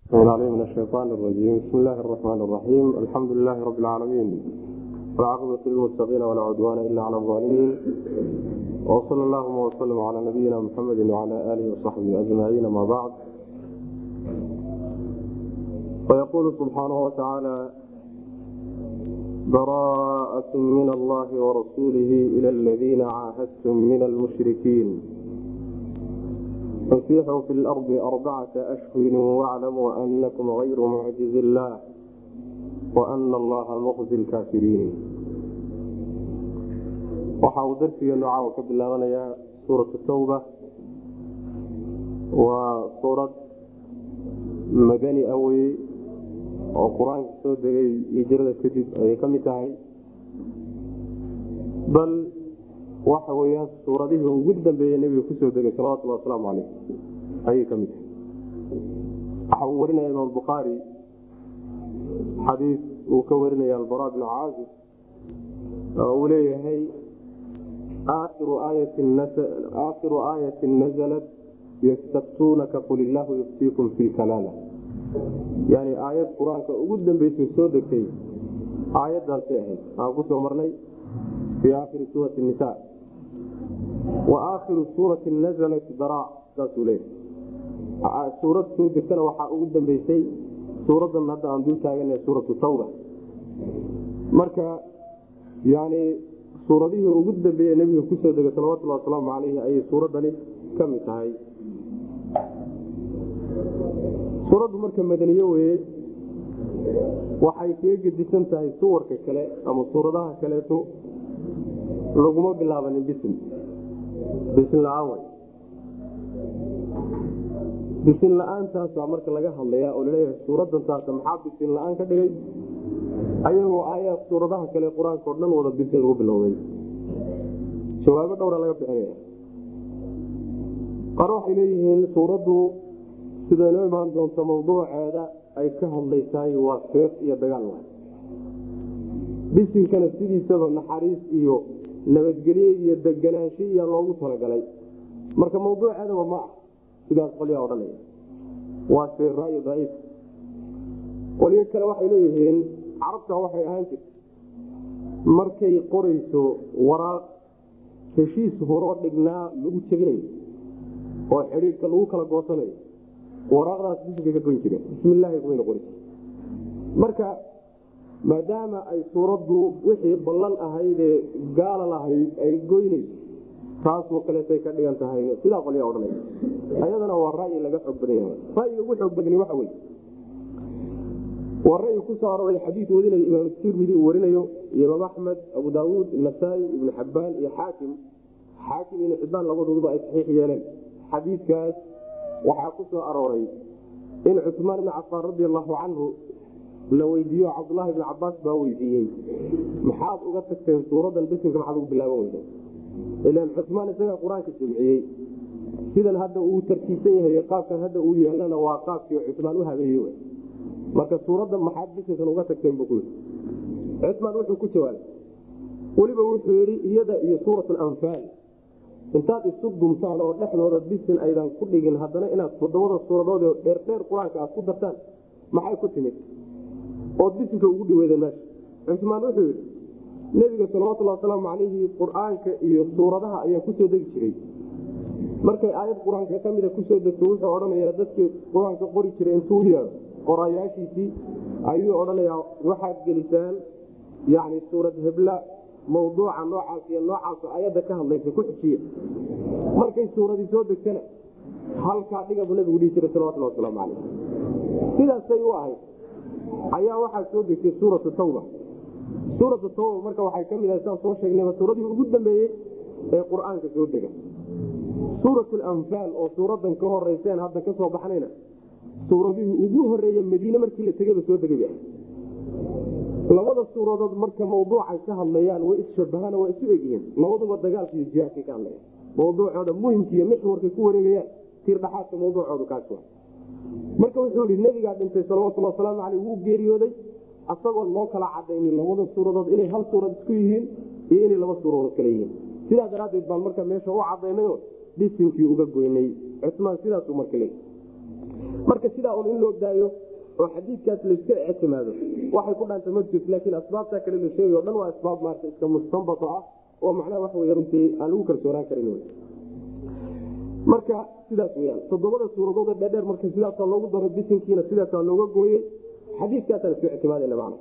عليه من الشيطان الرجيم بسم الله الرحمن الرحيم الحمد لله رب العالمين والعاقبة للمتقين ولا عدوان إلا على الظالمين وصلى اللهم وسلم على نبينا محمد وعلى آله وصحبه أجمعين ما بعد ويقول سبحانه وتعالى براءة من الله ورسوله إلى الذين عاهدتم من المشركين فسيحوا في الأرض أربعة أشهر واعلموا أنكم غير معجز الله وأن الله مخزي الكافرين waxa uu darsigeenu caawa ka bilaabanayaa suuratu tawba waa suurad madani ah weye oo qur-aanka soo degay hijrada kadib ayay ka mid tahay bal waxa weyaan suuradihii ugu dambeeyey nebiga kusoo degay salawatulli wasalaamu caleyh ayay ka mid tahay waxa uu warinaya imaam bukhaari xadiis uu ka warinaya albara bnu caazib oo uu leeyahay aakhiru aayati nazalat yastaftuunaka qul illaahu yuftiikum fi kalaala yani aayad qur-aanka ugu dambeysay soo degtay aayadaasay ahayd aan kusoo marnay fii aakhiri suurati nisa wa aakhiru suurati nazalat bara saasuu leeyahay suurad soo degtana waxaa ugu dambeysay suuradan hadda aan dul taagana suuratu tawba marka yani suuradihii ugu dambeeye nebiga kusoo degay salawatulli wasalaamu caleyhi ayay suuradani ka mid tahay suuraddu marka madaniye weye waxay kaga gedisan tahay suwarka kale ama suuradaha kaleeto laguma bilaabanin bisin bisin la-aan way bisin la-aantaasa marka laga hadlayaa oo laleeyahay suuradan taasa maxaa bisin la-aan ka dhigay ayagoo aayaad suuradaha kale qur-aanka o dhan wada bisin lagu bilowday jawaabo dhowra laga bixinaya qaar waxay leeyihiin suuraddu siday noo imaan doonto mawduuceeda ay ka hadlaysaay waa seef iyo dagaal wa bisinkana sidiisaba naxariis iyo nabadgelye iyo deganaansho iya loogu talagalay marka mawduuceedaba ma ah sidaas qolyaa odhanaya waa se ra'yi daciif qolyo kale waxay leeyihiin carabta waxay ahaan jirta markay qorayso waraaq heshiis horoo dhignaa lagu jebinayo oo xidhiidhka lagu kala goosanayo waraaqdaas bisinka ka goyn jireen bismillaahi kumayna qori marka maadaama ay suuraddu wixii ballan ahaydee gaala lahayd ay goynayso taasoo kaleetay ka dhigan tahay sidaa qolyaa odhanaya ayadana waa ra'yi laga xoog badan yahay ra'yiga ugu xoog badani waxa weye waa ra'yi ku soo arooray xadiid wadinayo imaam tirmidi uu warinayo iyo imaam axmed abu daawuud nasaa-i ibnu xabbaan iyo xaakim xaakim ibnu xibbaan labadooduba ay saxiix yeeleen xadiidkaas waxaa ku soo arooray in cusmaan ibni cafaan radi allahu canhu la weydiiyo cabdulahi ibni cabaas baa weydiiyey maxaad uga tagteen suuradan bisinka maxaad ugu bilaaban weyda ilan cusmaan isagaa qur-aanka jamciyey sidan hadda uu tartiibsan yahay qaabkan hadda uu yeelana waa qaabkii cusmaan u habeeye marka suuradda maxaad bisinkan uga tagteen bu kuyii cusmaan wuxuu ku jawaabay weliba wuxuu yidhi iyada iyo suurat anfaal intaad isu dumtaan oo dhexdooda bisin aydan ku dhigin haddana inaad toddobada suuradood dheerdheer qur-aanka aad ku dartaan maxay ku timid ood bisinka ugu dhaweyda meesha cusmaan wuxuu yidhi nebiga salawatulli wasalaamu calayhi qur-aanka iyo suuradaha ayaa kusoo degi jiray markay aayad qur-aanka ka mida kusoo degto wuxuu odhanayaa dadkii qur-aanka qori jiray intuu yeero qorayaashiisii ayuu odhanayaa waxaad gelisaan yani suurad hebla mawduuca noocaas iyo noocaas ayadda ka hadlaysa ku xijiya markay suuradii soo degtana halkaa dhigabu nabigu dhihi jiray salawatulli wasalaamu calayh sidaasay u ahayd ayaa waxaa soo degtay suuratu tawba suuratu tawba marka waxay ka mid ahay saan soo sheegnayba suuradii ugu dambeeyey ee qur-aanka soo dega suurat lanfaal oo suuradan ka horeyseen hadda ka soo baxnayna suuradihii ugu horeeye madiine markii la tegaba soo degay labada suuradood marka mawduucay ka hadlayaan way isshabahaan waa isu egyihiin labaduba dagaalka iyo jihaadkay ka hadlayaan mawduucooda muhimka iyo mixwarkay ku wareegayaan tiirdhaxaadka mawduucoodu kaas wa marka wuxuu ihi nebigaa dhintay salawatulli wasalaamu caleyh wuu geeriyooday asagoon loo kala cadaynin labada suuradood inay hal suurad isku yihiin iyo inay laba suuradood kale yihiin sidaa daraaddeed baan marka meesha u cadaynayo dhisinkii uga goynay cusmaan sidaasuu marka leey marka sidaa un in loo daayo oo xadiidkaas layska ictimaado waxay ku dhaanta ma jirto laakiin asbaabtaa kale la sheegay o dhan waa asbaab maarata iska mustanbato ah oo macnaha waxa wey runtii aan lagu kalsoonaan karin wy marka sidaas weyaan toddobada suuradood dheerdheer marka sidaasaa loogu daro bisinkiina sidaasaa looga gooyey xadiiskaasaan isku ictimaadana macna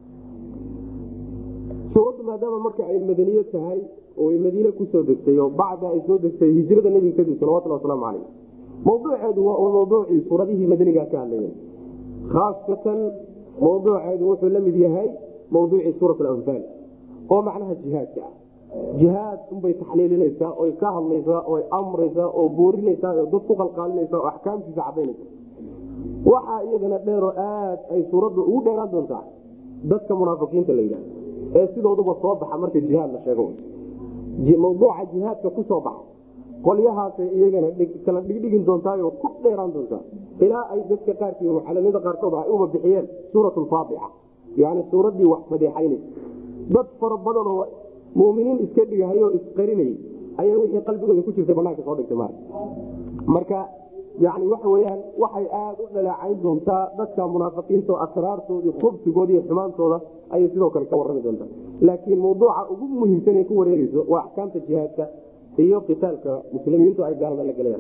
suuraddu maadaama marka ay madaniyo tahay oo ay madiine kusoo degtay oo bacda ay soo degtay hijrada nebiga kadib salawatulli wasalaamu caleyh mawduuceedu waa uu mawduucii suuradihii madanigaa ka hadlayeen khaasatan mawduuceedu wuxuu la mid yahay mawduucii suurat alanfaal oo macnaha jihaadka ah jihaad unbay taxliilinaysaa oy ka hadlaysaa oy amraysaa oo boorinaysaa oo dad ku qalqaalinaysaa oo axkaamtiisa cadaynaysa waxaa iyadana dheeroo aad ay suuraddu ugu dheeraan doontaa dadka munaafiqiinta la yidhahda ee sidooduba soo baxa marka jihaad la sheego mawduuca jihaadka ku soo baxa qolyahaasay iyagana kala dhigdhigin doontaayoo ku dheeraan doontaa ilaa ay dadka qaarkii mucalamada qaarkood ay uba bixiyeen suurat lfaadixa yani suuraddii wax fadeexaynaysa dad fara badanoo muminiin iska dhigahayoo isqarinayay ayaa wixii qalbigooda ku jirtay banaanka soo dhigtay mar marka yani waxa weyaan waxay aada u dhaleecayn doontaa dadka munaafiqiinta oo asraartoodii khubsigoodi iyo xumaantooda ayay sidoo kale ka warrami doontaa laakiin mawduuca ugu muhiimsan ee ku wareegeyso waa axkaamta jihaadka iyo qitaalka muslimiintu ay gaalada la gelayaan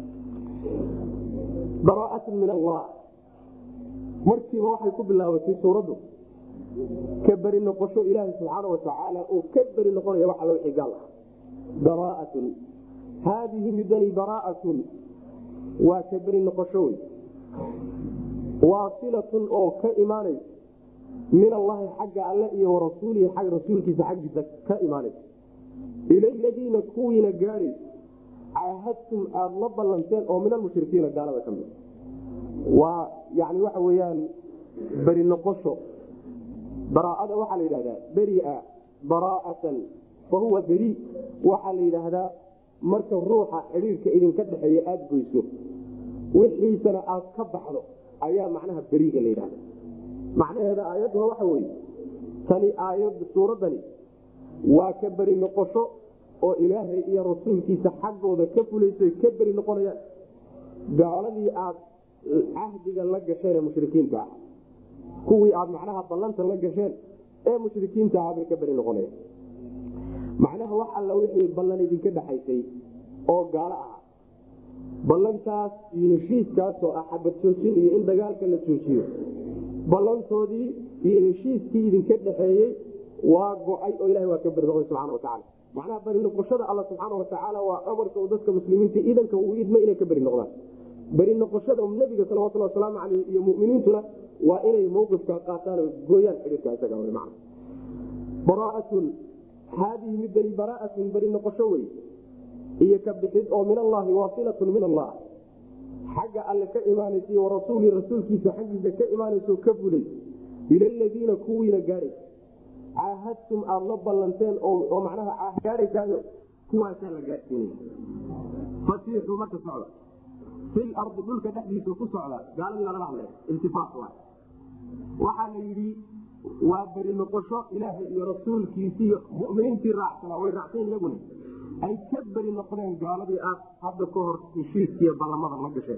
baraaatun min allah markiiba waxay ku bilaabatay suuraddu ka beri noqosho ilaaha subxaana watacaala oo ka beri noqonaya wax alla wixii gaal ah baraaatun haadihi midani baraaatun waa ka beri noqosho wey waasilatun oo ka imaanaysa min allahi xagga alle iyo warasuulihi ag rasuulkiisa xaggiisa ka imaanaysa ila ladiina kuwiina gaadhaysa caahadtum aada la ballanteen oo min almushrikiina gaalada ka mid waa yani waxa weyaan beri noqosho baraaada waxaa la yidhahdaa beria baraa'atan fa huwa beri waxaa la yidhaahdaa marka ruuxa xidhiirka idinka dhexeeya aada goyso wixiisana aad ka baxdo ayaa macnaha beriga la yidhahda macnaheeda aayadduha waxa weye tani aayad suuraddani waa ka beri noqosho oo ilaahay iyo rasuulkiisa xaggooda ka fulayso ka beri noqonayaan gaaladii aad cahdiga la gasheen ee mushrikiinta ah kuwii aad macnaha ballanta la gasheen ee mushrikiinta ah bay ka beri noqonayaan macnaha wax alla wixii ballan idinka dhexaysay oo gaalo ah ballantaas iyo heshiiskaasoo ah xabad joojin iyo in dagaalka la joojiyo ballantoodii iyo heshiiskii idinka dhexeeyey waa go-ay oo ilaha waa ka beri noqday subxana watacaala macnaha beri noqoshada alla subxaana watacaala waa amarka uu dadka muslimiinta idanka uu idma inay ka beri noqdaan beri noqoshada nabiga salawatulhi wasalaamu aleyh iyo muminiintuna waa inay mawqifka qaataan oo gooyaan xidhiirka isaga man baraaatun haadihi midani baraaatun beri noqosho wey iyo ka bixid oo min allahi waasilatun min allah xagga alle ka imaanaysa warasuuli rasuulkiisa xaggiisa ka imaanayso ka fulay ila ladiina kuwiina gaadhay caahadtum aada la ballanteen oo macnaha gaadhaysaayo kuwaasaa la gaadhsiinaya fasiixuu marka socda fil ardi dhulka dhexdiisa ku socda gaaladii baa laga hadlay iltifaat waay waxaa la yidhi waa beri noqosho ilaahay iyo rasuulkiisi iyo muminiintii raacsana way raacsayn iyaguna ay ka beri noqdeen gaaladii aad hadda ka hor heshiiskiiyo ballamada la gasheen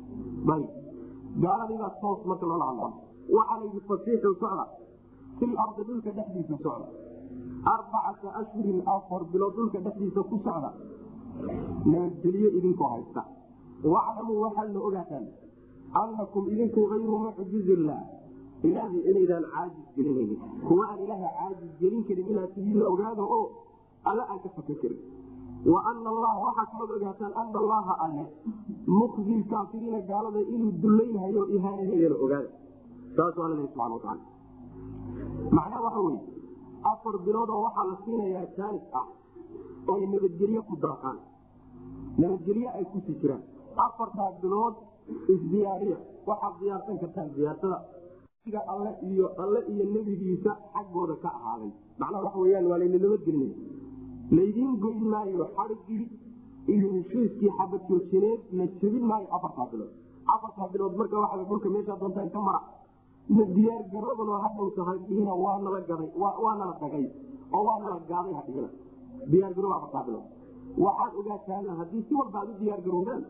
gaaladiibaa toos marka loola hadla waxaa la yidhi fasiixu socda fil ardi dhulka dhexdiisa socda arbacata ashhurin afar bilood dhulka dhexdiisa ku socda nabadgeliyo idinkoo haysta waclamuu waxaad la ogaataan annakum idinku ayru mucjizillaah ilaahay inaydaan caajis gelinaynin kuwa aan ilaaha caajis gelin karin inaad tihiin la ogaado oo alle aan ka fakan karin wa ana allaha waxaad kalood ogaataan ana allaha alle mukzi kaafiriina gaalada inuu dullaynhayo o ihaanahayana ogaada saasuu alla lehi subana wataala macnaha waxa weye afar bilood oo waxaa la siinayaa jaanis ah oy nabadgelyo ku daaqaan nabadgelyo ay kusii jiraan afartaa bilood isdiyaariya waxaad diyaarsan kartaan diyaarsada alle iyo alle iyo nebigiisa xaggooda ka ahaaday macnaha waxa weyaan waa layna nabadgelinaya laydiin goyn maayo xadhigii iyo heshiiskii xabad joojineed la jebin maayo afartaa bilood afartaa bilood marka waa dhulka meeshaa doontaan ka mara diyaar garoobanoo hadhow tahay dhihina waa nala gaday waa nala dhagay oo waa nala gaaday hadhihina diyaar garoob afartaa bilood waxaad ogaataan haddii si walba aad u diyaar garoodaan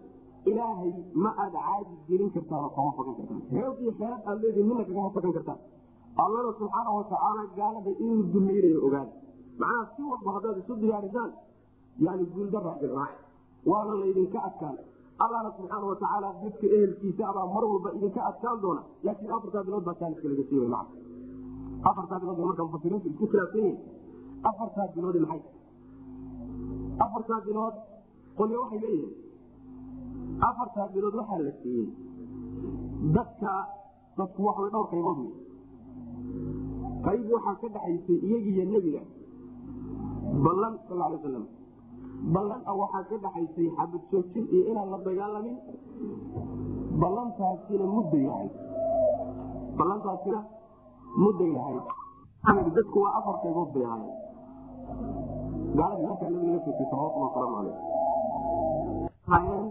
ilaahay ma aada caajis gelin kartaan oo kama fagan kartaan xoog iyo xeelad aad leedihin mina kagama fagan kartaan allana subxaana watacaala gaalada inuu dumaynayo ogaada macnaha si walba haddaad isu diyaarisaan yani guuldaraa diraac waana laydinka adkaan allana subxaana watacaala dadka ehelkiisa abaa mar walba idinka adkaan doona laakiin afartaa bilood baa taaniska laga siiway maa afartaa bilood marka mufasiriintu isku khilaafsan yihin afartaa bilood maxay afartaa bilood qolyo waxay leeyihiin afartaa bilood waxaa la siiyey dadka dadku waxway dhowr qaybood wey qayb waxaa ka dhaxaysay iyagiiyo nebiga ballan sal alay aslam ballan a waxaa ka dhaxaysay xabad joojin iyo inaan la dagaalamin ballantaasina mudday lahayd ballantaasina mudday lahayd dadku waa afar qaybood bay ahaayeen gaaladii markaa nabiga la joogtay salawatullah wasalaamu caleyh hayeen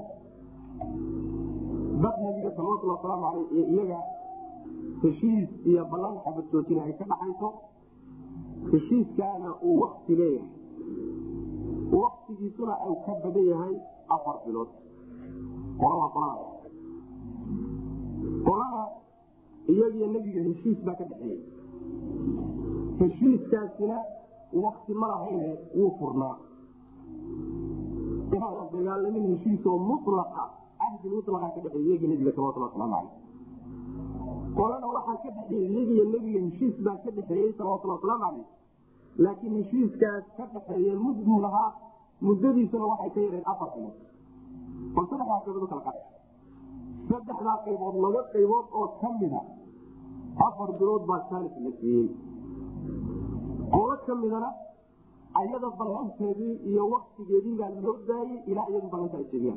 dad nabiga salawatullah wasalaamu caleyh iyo iyaga heshiis iyo ballan xabad joojin ay ka dhaxayso heshiiskaana uu wakti leeyahay waktigiisuna uu ka badan yahay afar bilood qolada qolada qolada iyagiyo nebiga heshiis baa ka dhexeeyey heshiiskaasina wakti ma lahayne wuu furnaa inaan la dagaalamin heshiisoo mulaqa ahdi mulaqa ka dhexeey iyagii nebiga salawatullah wasalaamu caleyh qolana waxaa ka dhexeeyey iyagiyo nebiga heshiis baa ka dhexeeyey salawatullah wasalaamu caleyh laakiin heshiiskaas ka dhexeeye mudduu lahaa muddadiisuna waxay ka yareen afar bilood bal saddexdaa qaybood kala qaa saddexdaa qaybood laba qaybood oo ka mida afar bilood baa jaalis la siiyey qolo ka midana ayada ballanteedii iyo waktigeedii baa loo daayey ilaa iyadu ballanta ay jeediyaan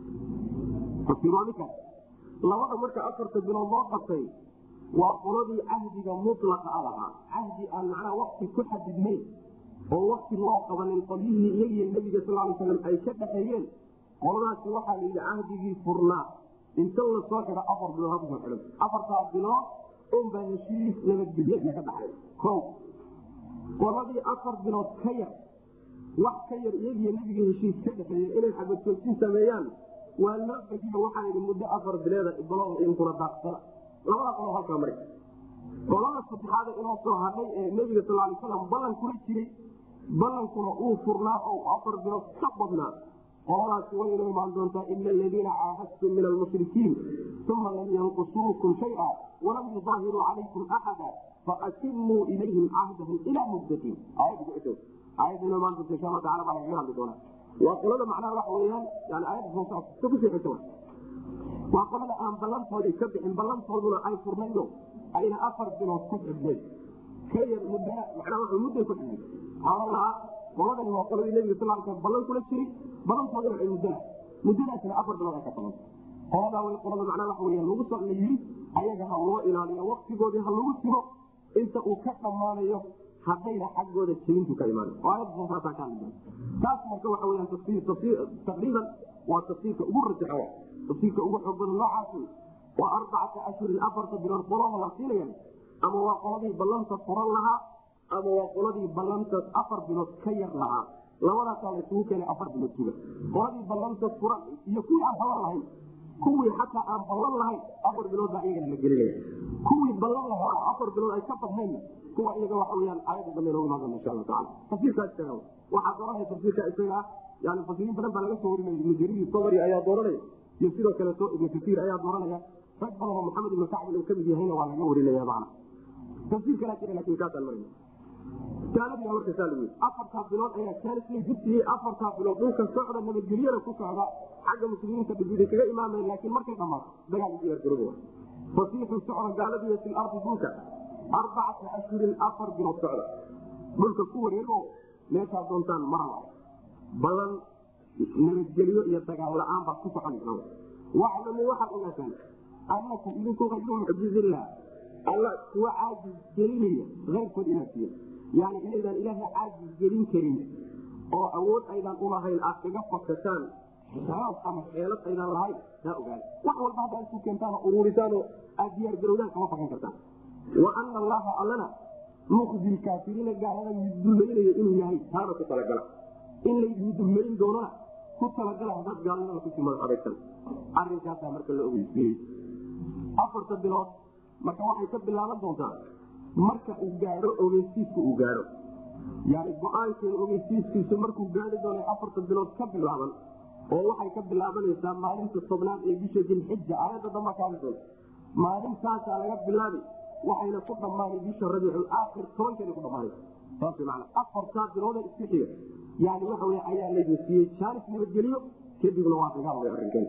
asimaamikaas labada marka afarta bilood loo qabtay waa qoladii cahdiga mulaqa a lahaa cahdi aan macnaha wakti ku xadidnayn oo wakti loo qabanin qolyihii iyagiyo nebiga sal ly slam ay ka dhaxeeyeen qoladaasi waxaa la yidhi cahdigii furnaa inta lasoo xidho afar bilood ha kusoo xidhan afartaa bilood unbaa heshiis nabadgelyo ka dhaxay o qoladii afar bilood ka yar wax ka yar iyagiyo nebiga heshiis ka dhexeeye inay xabadjoojin sameeyaan waa loo begiyo waxaa yidhi muddo afar bileeda bilood inkuna daaqsana labada qolo halkaa mari qolada saddexaada inoo soo hadhay ee nebiga sal lay slam ballan kula jiray ballankuna uu furnaa oo afar bilood ka badnaa qoladaasi way inoo imaan doontaa ila aladiina caahadtum min almushrikiin uma lam yanqusuukum shaya walam yudaahiruu calaykum axada faatimuu ilayhim cahdahum ilaa muddatin aayadda inoo imaan doonta insha alla tacala baa lagaga hadli doonaa waa qolada macnaha waxa weyaan yani aayadda soo kusii xigta waa qolada aan ballantoodi ka bixin ballantooduna ay furnayno ayna afar bilood ku xidhnay ka yar mud manaa mudday ku xidhnay waxaa lahaa qoladani waa qoladii nebiga sal sl ballan kula jiri ballantooduna ay muddala muddadaasina afar bilood ay ka badan qoladaa way qolada macnaa waxa weya lagu soo la yiri ayaga ha loo ilaaliyo waktigoodii ha lagu jiro inta uu ka dhammaanayo haddayna xaggooda jebintu ka imaan aayaddaaasaa ka hadli taas marka waxa weyaan taqriiban waa tafsiirka ugu rajaxa tafsiirka ugu xoog badan noocaas waa arbacata ashhurin afarta bilood qolada la siinaya ama waa qoladii ballanta furan lahaa ama waa qoladii ballantaas afar bilood ka yar lahaa labadaasaa la isugu keenay afar bilood suga qoladii ballanta furan iyo kuwii aan ballan lahayn kuwii xataa aan ballan lahayn afar bilood baa iyagana la gelinaya kuwii ballan lahaa afar bilood ay ka badnayn kuwa iyaga waxa weyaan aayadda dambe noogu imaan doona insha allahu tacala tafsiirkaa isaga waxaa dooranaya tafsiirka isaga yani fasiriin badan baa laga soo warinaya ibnu jariir sabri ayaa dooranaya iyo sidoo kaleeto ibnu kasiir ayaa dooranaya rag badan oo maxamed ibnu kacbin uu kamid yahayna waa laga warinaya macna tafsiir kalaa jira lakin kaasaan marayna jaaladiina marka saa lagu yii afartaa bilood ayaa jaalis la gudsiiyey afartaa bilood dhulka socda nabadgelyada ku socda xagga muslimiinta dhibida kaga imaamaya laakiin markay dhamaato dagaal diyaargarooba fasiixu socda gaaladiiyo fil ardi dhulka arbacata ashhurin afar bilood socda dhulka ku wareego meeshaa doontaan mara balan nabadgelyo iyo dagaal la-aan baad ku soconaysa waclamu waxaad ogaataan anakum idinku ayru mucjizillah alla kuwa caajis gelinaya keyrkood inaad tihin yani inaydaan ilaaha caajis gelin karin oo awood aydaan ulahayn aad kaga fakataan xisaab ama xeelad aydaan lahayn taa ogaada wax walba haddaa isku keentaan uruurisaanoo aad diyaar garowdaan kama fakan kartaan wa ana allaha allana muqdi kaafiriina gaalada dulmaynayo inuu yahay taana ku talagala in laydin dulmayn doonana ku ku talagala hadaad gaalnimada kusii madax adagsan arinkaasaa marka la ogeysiiyey afarta bilood marka waxay ka bilaaban doontaa marka uu gaadho ogeysiisku uu gaadho yani go-aankeeda ogeysiiskiisu markuu gaari doono afarta bilood ka bilaaban oo waxay ka bilaabanaysaa maalinta tobnaad ee bisha dilxija aayadda damba kaadi doonta maalintaasaa laga bilaabi waxayna ku dhammaanay bisha rabiicul aakhir tobankeeda ku dhammaanay saas man afartaa bilooda isku xiga yani waxa wey ayaa laydu siiyey jaanis nabadgeliyo kadibna waa dagaal way arrinkeen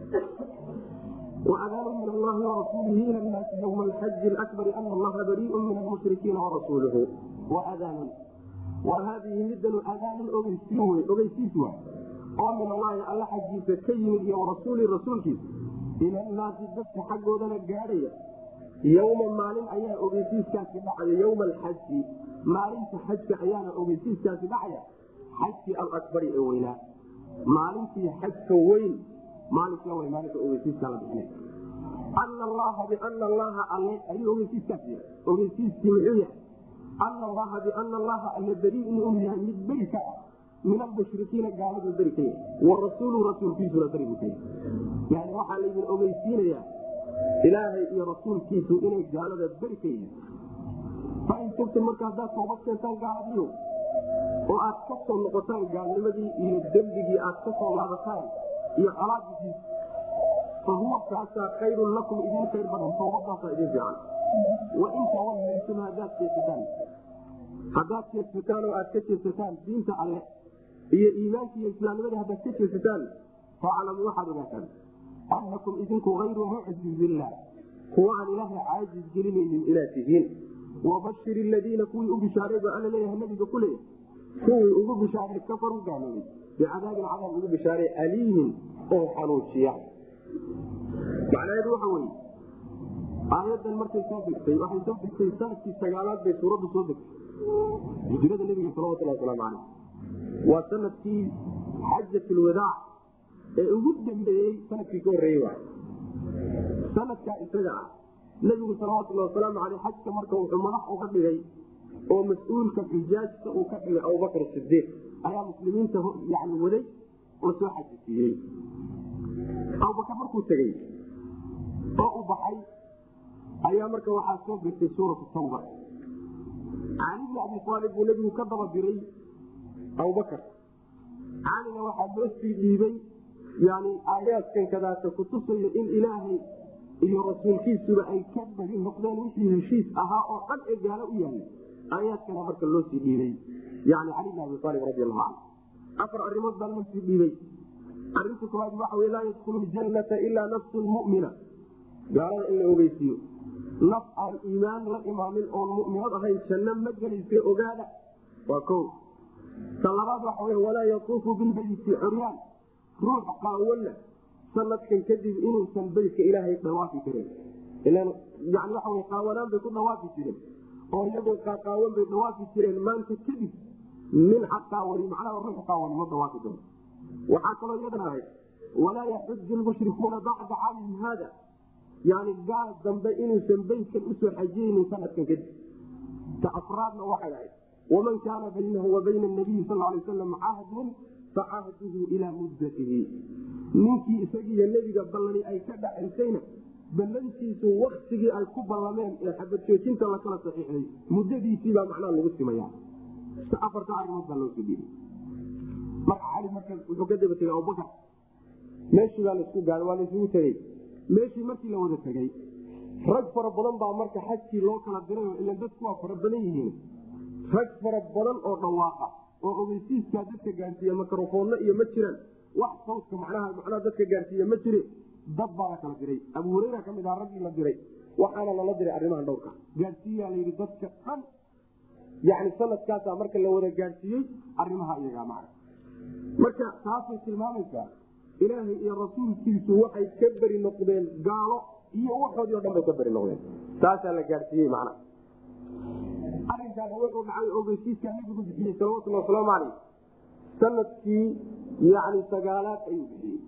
وأذان من الله ورسوله إلى الناس يوم الحج الأكبر أن الله بريء من المشركين ورسوله وأذان وهذه مدة أذان أغيسيسوا ومن الله ألا حجيس كيم ورسول رسولك إلى الناس الدفع حقه ذلك قارية يوم مالين أيان أغيسيس كاسي بعد يوم الحج مالين حج أيان أغيسيس كاسي بعد حج الأكبر أوينا مالين في حج وين maalinka w maalinka ogeysiiska la bixinay ana allaha biana allaha alle ayuu ogeysiiskaas yahay ogeysiiskii muxuu yahay ana allaha biana allaha alle beriin inuu yahay mid beri ka ah min almushrikiina gaaladu beri ka yahay wa rasuulu rasuulkiisuna beri buu ka yahay yani waxaa laydin ogeysiinayaa ilaahay iyo rasuulkiisu inay gaalada beri ka yihiin fain tubtum marka haddaad toobad keentaan gaaladiyo oo aad ka soo noqotaan gaalnimadii iyo dembigii aad ka soo laabataan iyo colaadiis fa huwa kaasaa khayrun lakum idin khayr badan toobadaasaa idin fiican wain tawallaytum haddaad jeesataan haddaad jeedsataan oo aad ka jeedsataan diinta alle iyo iimaanka iyo islaamnimadii haddaad ka jeedsataan faclamu waxaad ogaataan annakum idinku hayru mucjizillah kuwa aan ilaahay caajis gelinaynin inaad tihiin wabashir ladiina kuwii u bishaareeba alla leeyahay nabiga ku leeyahay kuwii ugu bishaaray kafaru gaaloobay bicadaabin cadaab ugu bishaaray aliimin oo xanuujiya macnaheedu waxa weye aayadan markay soo degtay waxay soo degtay sanadkii sagaalaad bay suuraddu soo degtay hijrada nebiga salawatulhi wasalaamu caleyh waa sanadkii xajatlwadaac ee ugu dambeeyey sanadkii ka horreeyey waay sanadkaa isaga ah nebigu salawatullahi wasalaamu caleyh xajka marka wuxuu madax uga dhigay oo mas-uulka xujaajta uu ka dhigay abubakr sidiiq ayaa muslimiinta yani waday oo soo xajisiiyey abubakar markuu tegey oo u baxay ayaa marka waxaa soo degtay suuratu tawba cali bni abi aalib buu nebigu ka daba diray abubakar calina waxaa loo sii dhiibay yani aayaadkan kadaata kutusayo in ilaahay iyo rasuulkiisuba ay ka bagi noqdeen wixii heshiis ahaa oo dhan ee gaalo u yahay aayaadkana marka loo sii dhiibay yani cali bn abi aalib radi allahu canhu afar arrimood baa loo sii dhiibay arinta koowaad waxa wey laa yadkulu ljannata ilaa nafsu lmumina gaalada in la ogeysiiyo naf aan iimaan la imaamin oon muminad ahayn janno ma gelaysa ogaada waa ko ta labaad waxa wey walaa yatuufu bilbeyti curyaan ruux qaawana sanadkan kadib inuusan beytka ilaahay dhawaafi karin ilan yani waxa wey qaawanaan bay ku dhawaafi jireen oo iyagoo qaaqaawan bay dhawaafi jireen maanta kadib nin xaqaawani macnaha ruux qaawani ma dhawaafi karo waxaa kaloo iyadana ahayd walaa yaxuju lmushrikuuna bacda caamihim haada yani gaal dambe inuusan beytkan usoo xajiyeynin sanadkan kadib ta afraadna waxay ahayd waman kaana baynahu wa bayna nabiyi sal lay wasalam cahdun facahduhu ilaa muddatihi ninkii isagiiyo nebiga ballani ay ka dhacaysayna ballantiisu waktigii ay ku ballameen ee xabadjoojinta lakala saxiixday muddadiisiibaa macnaha lagu simaya afarta arimood baa loo soo dhiibay marka cali marka wuxuu ka daba tegay abubakar meeshii baa laisku gaada waa laisugu tegey meeshii markii la wada tegey rag fara badan baa marka xajkii loo kala diray ila dadku waa fara badan yihiin rag fara badan oo dhawaaqa oo ogeysiiskaa dadka gaarsiiya mikrofoonno iyo ma jiraan wax sawdka macnaha macnaha dadka gaarsiiya ma jire dad baa la kala diray abu hureyra ka mid aha raggii la diray waxaana lala diray arrimahan dhowrka gaarsiiyaa layidhi dadka dhan yani sanadkaasaa marka la wada gaadhsiiyey arimaha iyagaa macna marka taasay tilmaamaysaa ilaahay iyo rasuulkiisu waxay ka beri noqdeen gaalo iyo waxoodii o dhan bay ka beri noqdeen taasaa la gaadhsiiyey macna arinkaana wuxuu dhacay ogeysiiskaa nabigu bixiyey salawatulli wasalaamu caleyh sanadkii yani sagaalaad ayuu bixiyey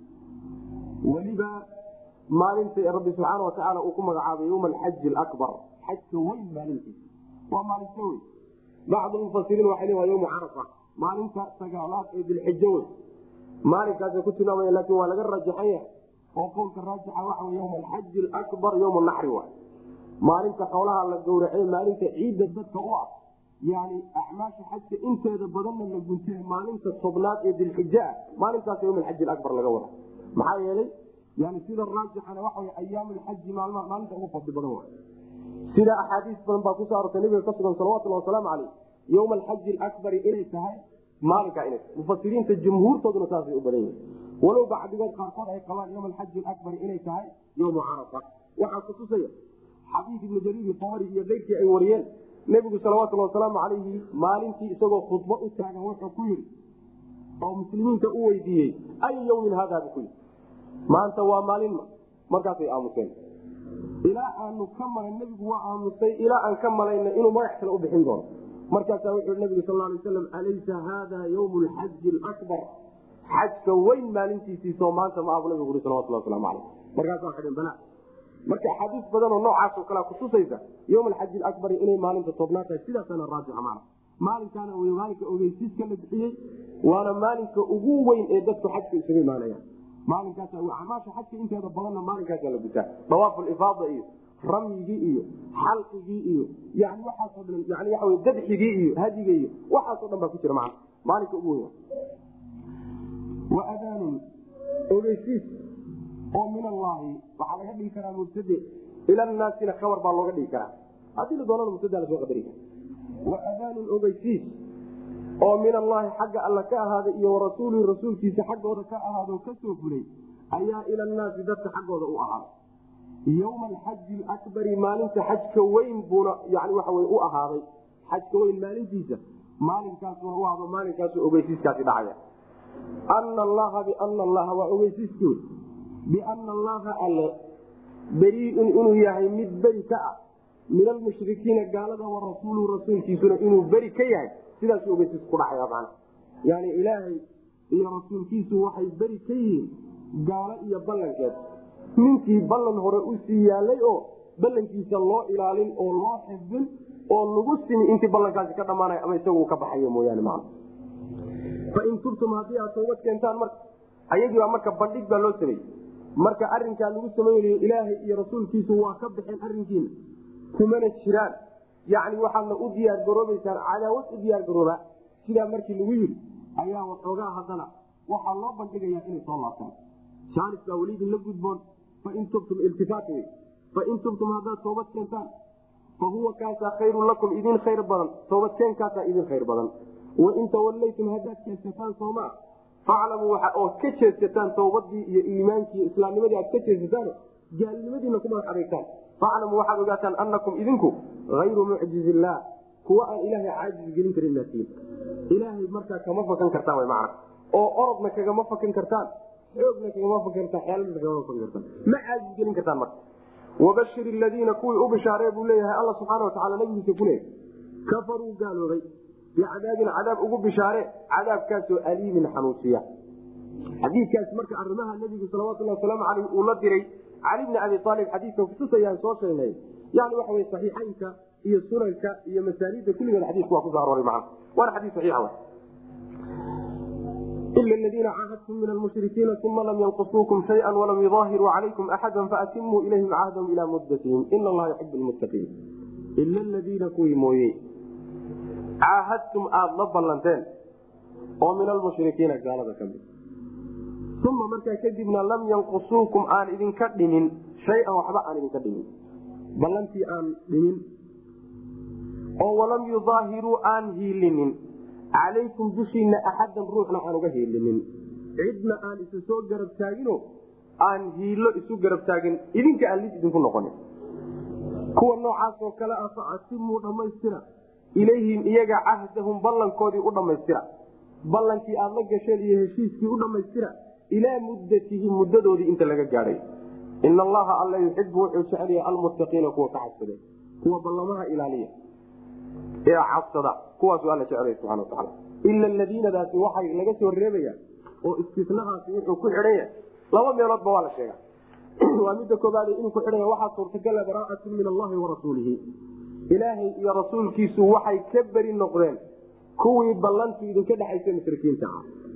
weliba maalinta rabbi subxaana watacaala uu ku magacaabay yowma alxaji alabar xajka weyn maalintiisa waa maalinta weyn bacdu mufasiriin waxay le waa yowma carafa maalinta sagaalaad ee dilxijo wey maalinkaasay ku tilmaamaya laakin waa laga rajaxan yahay oo qowlka raajixa waxa wey yowma alxaji alabar yowma naxri waay maalinta xoolaha la gowracay maalinta ciidda dadka u ah yani acmaasha xajka inteeda badanna la guntay maalinta tobnaad ee dilxija ah maalintaas yowm alxaji alabar laga wada maxaa yeelay yani sida raajixana waxa wey ayaam alxaji maalmaha maalinta ugu fadli badan waay sida axaadiis badan baa kusoo arortay nabiga ka sugan salawatulhi wasalaamu caleyh yowma alxaji alakbari inay tahay maalinkaa inay mufasiriinta jumhuurtooduna saasay u badan yihin walow bacdigood qaarkood ay qabaan yowma alxaji alakbari inay tahay yowmu carafa waxaa kutusaya xadiid ibnu jariir tabari iyo keyrkii ay wariyeen nebigu salawatulhi wasalaamu calayhi maalintii isagoo khudbo u taagan wuxuu ku yidhi oo muslimiinta u weydiiyey ay yowmin haada bu ku yidhi maanta waa maalinma markaasay aamuseen ilaa aanu ka malay nebigu waa aamusay ilaa aan ka malayna inuu magax kale u bixin doono markaasaa wuxuu nabigu sal lay waslam alaysa haada ywm lxaji alabar xajka weyn maalintiisiisoo maanta ma abu nabigu ui salawatulhi waslamu aleyh markaasaa xidhin bala marka axaadiis badan oo noocaasoo kalea kutusaysa ywm alxaji alabari inay maalinta tobnaad tahay sidaasana raajixa maana maalinkaana w maalinka ogeysiiska la bixiyey waana maalinka ugu weyn ee dadku xajka isugu imaanayaan maalinkaas amaasha xajka inteeda badanna maalinkaasa la gutaa dawaaf lifaada iyo ramyigii iyo xalqigii iyo yani waxaasoo dhan yani waa dabxigii iyo hadiga iyo waxaasoo dhan baa ku jira man maalinka ugu weyn wa adaanun ogeysiis oo min allaahi waxaa laga dhigi karaa mubtade ila naasina kabar baa looga dhigi karaa haddii la doonana mubtada lasoo qadari kara wa adaanun ogeysiis oo min allaahi xagga alla ka ahaaday iyo warasuulihi rasuulkiisa xaggooda ka ahaado kasoo fulay ayaa ila naasi dadka xaggooda u ahaaday yowma alxaji alakbari maalinta xajka weyn buuna yani waxa wey u ahaaday xajka weyn maalintiisa maalinkaasuna u ahdo maalinkaasu ogeysiiskaasi dhacaya ana allaha biana allaha waa ogeysiiskood biana allaha alle beriiun inuu yahay mid beri ka ah min almushrikiina gaalada wa rasuuluhu rasuulkiisuna inuu beri ka yahay sidaasu ogeysiis ku dhacaya mana yani ilaahay iyo rasuulkiisu waxay beri ka yihiin gaalo iyo ballankeed ninkii ballan hore usii yaalay oo ballankiisa loo ilaalin oo loo xifdin oo lagu simi intii ballankaasi ka dhamaanay ama isagu ka baxayo mooyaane man fain tubtum haddii aad toobad keentaan marka ayagii baa marka bandhig baa loo sameeyey marka arinkaa lagu samaynayo ilaahay iyo rasuulkiisu waa ka baxeen arinkiina kumana jiraan yani waxaadna u diyaar garoobaysaan cadaawad u diyaar garooba sidaa markii lagu yidhi ayaa waxoogaa haddana waxaa loo bandhigayaa inay soo laabtaan jaanis baa weli idinla gudboon fain tubtum iltifaat wey fain tubtum haddaad toobad keentaan fa huwa kaasaa khayrun lakum idin khayr badan toobadkeenkaasaa idin khayr badan wain tawallaytum haddaad jeesataan soomaa faclamuu waxa ood ka jeesataan towbadii iyo iimaankii islaamnimadii aad ka jeesataan gaalnimadiina ku madax adeegtaan faclamuu waxaad ogaataan anakum idinku ayru mucjiz illaah kuwa aan ilaahay caajis gelin karin maatiin ilaahay markaa kama fakan kartaan w mana oo orodna kagama fakan kartaan xoogna kagama fakan kartaan xeeladna kagama fakan kartaan ma caajis gelin kartaan marka wabashir ladiina kuwii u bishaaree buu leeyahay alla subxaana watacaala nabigiisa ku leeyahay kafaruu gaaloobay bicadaabin cadaab ugu bishaare cadaabkaasoo aliimin xanuusiya xadiikaas marka arimaha nabigu salawatuli wasalaamu aleyh uu la diray cali bni abi aalib xadiika kutusayaan soo sheegnay yani waxa wey saxiixaynka iyo sunanka iyo masaanida kulligeed xadiiku waa kuso arooray maa waana xadii saxiixa ila ladiina caahadtum min almushrikiina uma lam yanqusuukum shaya walam yudaahiruu calaykum axada faatimuu ilayhim cahdahum ilaa muddatihim ina allaha yuxib lmuttaqiin ila ladiina kuwii mooye caahadtum aada la ballanteen oo min almushrikiina gaalada ka mid uma markaa kadibna lam yanqusuukum aan idinka dhimin shay-an waxba aan idinka dhimin ballantii aan dhimin oo walam yudaahiruu aan hiilinin calaykum dushiina axadan ruuxna aan uga hiilinin cidna aan isu soo garab taagino aan hiilo isu garab taagin idinka aan lis idinku noqonin kuwa noocaasoo kale ah fa atimuu dhammaystira ilayhim iyaga cahdahum ballankoodii u dhammaystira ballankii aad la gasheen iyo heshiiskii u dhammaystira ilaa muddatihim muddadoodii inta laga gaadhay ina allaha alla yuxibu wuxuu jecelyahay almuttaqiina kuwa ka cabsada kuwa ballamaha ilaaliya ee cabsada kuwaasuu alla jecelaya subana wataala ila aladiinadaasi waxay laga soo reebaya oo istinahaasi wuxuu ku xidhan yahay laba meeloodba waa la sheega waa midda koobaad inuu ku xidhan yahay waxaa suurtagala baraa'atun min allahi wa rasuulihi ilaahay iyo rasuulkiisu waxay ka beri noqdeen kuwii ballantu idinka dhexaysa mushrikiinta ah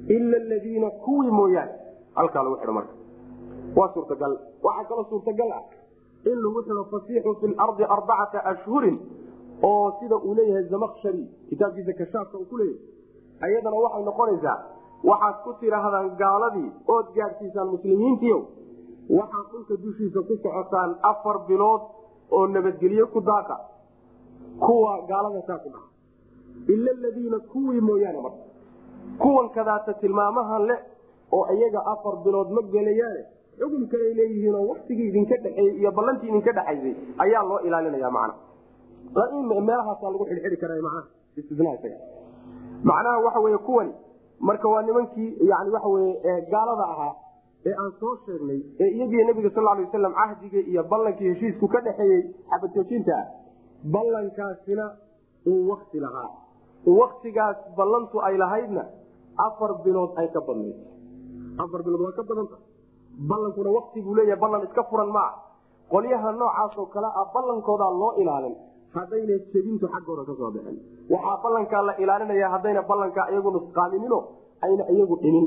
ila aladiina kuwii mooyaane halkaa lagu xidho marka waa suurtagal waxaa kaloo suurtagal ah in lagu xidho fasiixu fi lardi arbacata ashhurin oo sida uu leeyahay zamakshari kitaabkiisa kashaafka uu ku leeyahay ayadana waxay noqonaysaa waxaad ku tidhaahdaan gaaladii ood gaadhsiisaan muslimiintiio waxaad dhulka dushiisa ku socotaan afar bilood oo nabadgelye ku daaqa kuwa gaalada saa ku dhaca ila aladiina kuwii mooyaane marka kuwan kadaata tilmaamahan le oo iyaga afar bilood ma gelayaane xugum kaley leeyihiinoo waktigii idinka dhexeeyey iyo ballantii idinka dhexaysay ayaa loo ilaalinaya macna meelahaasaa lagu xidhxidhi kara maa istina isaga macnaha waxa weye kuwani marka waa nimankii yani waxa weye gaalada ahaa ee aan soo sheegnay ee iyagii nabiga sal lay waslam cahdiga iyo ballankii heshiisku ka dhexeeyey xabadjoojinta ah ballankaasina uu wakti lahaa waktigaas ballantu ay lahaydna afar bilood ay ka badnayd afar bilood waa ka badanta ballankuna wakti buu leeyahay ballan iska furan maa qolyaha noocaas oo kale ah ballankoodaa loo ilaalin haddayna jebintu xaggooda ka soo bixin waxaa ballankaa la ilaalinaya haddayna ballankaa iyagu nusqaaminino ayna iyagu dhimin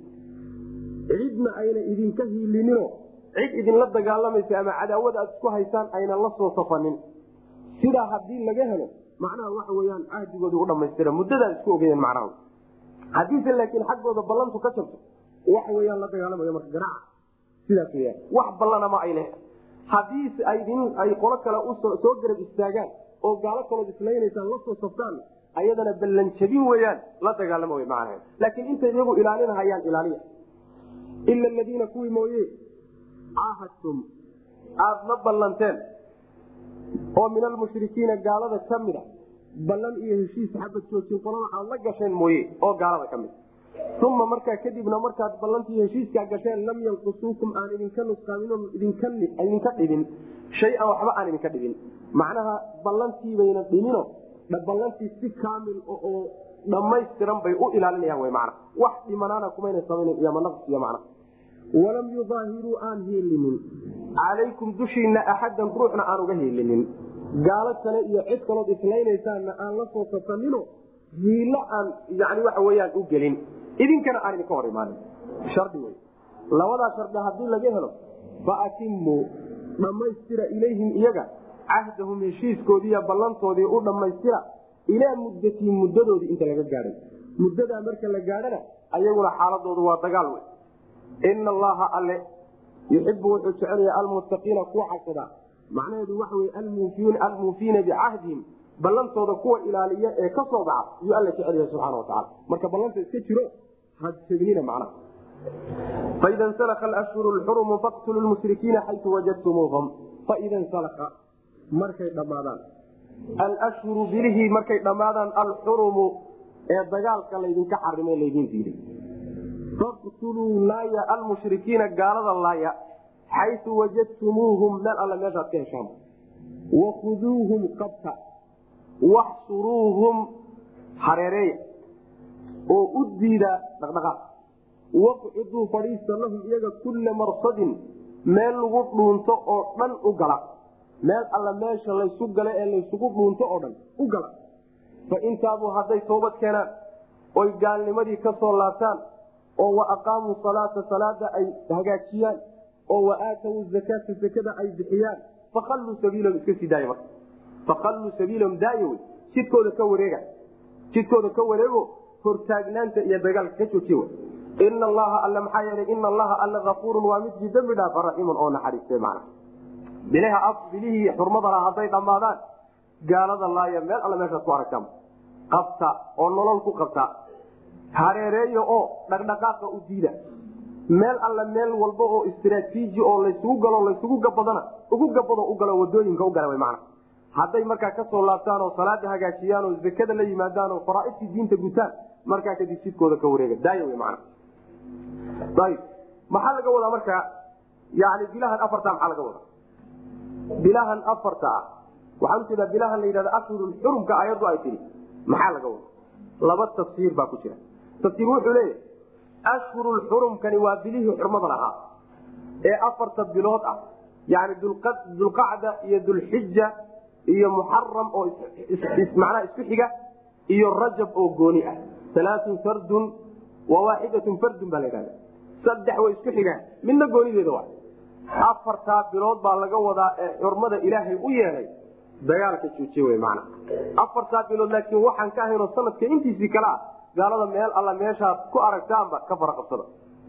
cidna ayna idinka hiilinino cid idinla dagaalamaysa ama cadaawada aad isku haysaan ayna la soo safanin sidaa haddii laga helo macnaha waxa weyaan cahdigoodi u dhamaystira muddadaad isku ogeyeen macnaha haddiise laakiin xaggooda ballantu ka jabto waxa weyaan la dagaalamayo marka garaaca sidaas weyaan wax ballanama ay leh haddii aydin ay qolo kale soo garab istaagaan oo gaalo kalood islaynaysaan la soo saftaan ayadana ballan jabin weyaan la dagaalama w macnaha laakiin intay iyagu ilaalinahayaan ilaaliya ila aladiina kuwii mooye caahadtum aada la ballanteen oo min almushrikiina gaalada ka mida ballan iyo heshiis xabad joojin qolada aad la gasheen mooye oo gaalada ka mid uma markaa kadibna markaad ballantii heshiiskaa gasheen lam yanqusuukum aan idinka nusqaamin idinka dhibin shay-an waxba aan idinka dhibin macnaha ballantiibayna dhimino ballantii si kaamil oo dhammaystiran bay u ilaalinayaan w mana wax dhimanaana kumayna samaynan iyo manaqs iyo macna walam yudaahiruu aan hiilinin calaykum dushiina axadan ruuxna aan uga hiilinin gaalo kale iyo cid kalood islaynaysaaana aan la soo safanino hiilo aan yani waxa weyaan u gelin idinkana aan idinka hor imaanin shardi wey labadaa shardi haddii laga helo faatimu dhammaystira ilayhim iyaga cahdahum heshiiskoodiiyo ballantoodii u dhammaystira ilaa muddatii muddadoodii inta laga gaadhay muddadaa marka la gaadhana ayaguna xaaladoodu waa dagaal wey ina allaha alle yuxibu wuxuu jecelaya almuttaqiina kuwa cabsada macnaheedu waxa wey almuufiina bicahdihim ballantooda kuwa ilaaliya ee ka soo baxa yuu alla jecel yahay subxana watacala marka ballanta iska jiro hajegnina macnaha faida nsalaka alashhuru lxurumu faqtulu lmushrikiina xayu wajadtumuuhum faida nsalaka markay dhammaadaan alashhuru bilihii markay dhammaadaan alxurumu ee dagaalka laydinka xarimay laydin diiday faqtuluu laaya almushrikiina gaalada laaya xayu wajadtumuuhum meel alle meeshaad ka heshaan wakhuduuhum qabta waxsuruuhum hareereeya oo u diida dhaqdhaqaaq waqciduu fadhiista lahum iyaga kulla marsadin meel lagu dhuunto oo dhan u gala meel alla meesha laysu gala ee laysugu dhuunto oo dhan u gala fa intaabuu hadday toobad keenaan oy gaalnimadii ka soo laabtaan oo wa aqaamuu salaata salaada ay hagaajiyaan oo wa aatawu zakaata zakada ay bixiyaan fakhalluu sabiilahum iska sii daaya marka fakhalluu sabiilahum daaya wey jidkooda ka wareega jidkooda ka wareego hortaagnaanta iyo dagaalka ka joojiy ina allaha alle maxaa yeelay ina allaha alle afuurun waa midkii dembi dhaafa raxiimun oo naxariiste mana bilihii xurmadala hadday dhammaadaan gaalada laaya meel alle meeshaad ku aragtaan qabta oo nolol ku qabta hareereeya oo dhaqdhaqaaqa u diida meel alle meel walba oo istraatiiji oo laysugu galo laysugu gabadana ugu gabado u galo wadooyinka u gala mana hadday markaa kasoo laabtaan oo salaada hagaajiyaan oo zakada la yimaadaan oo faraaidtii diinta gutaan markaa kadib jidkooda ka wareega daaya w man ayb maxaa laga wadaa marka yani bilahan afarta maxaa laga wadaa bilahan afarta ah waxaan ujeedaa bilahan la yidhahda ashhurul xurumka ayaddu ay tihi maxaa laga wadaa laba tafsiir baa ku jira tafsiir wuxuu leeyahy ashhurul xurumkani waa bilihii xurmada lahaa ee afarta bilood ah yani dulqacda iyo dulxija iyo muxaram oo macnaha isku xiga iyo rajab oo gooni ah alaatun sardun waa waaxidatun fardun baa la yidhahda saddex way isku xigaan midna goonideeda wa afartaa bilood baa laga wadaa ee xurmada ilaahay u yeelay dagaalka joojiye wey macna afartaa bilood laakiin waxaan ka ahaynoo sanadka intiisii kale ah gaalada meel alla meeshaad ku aragtaanba ka fara qabsada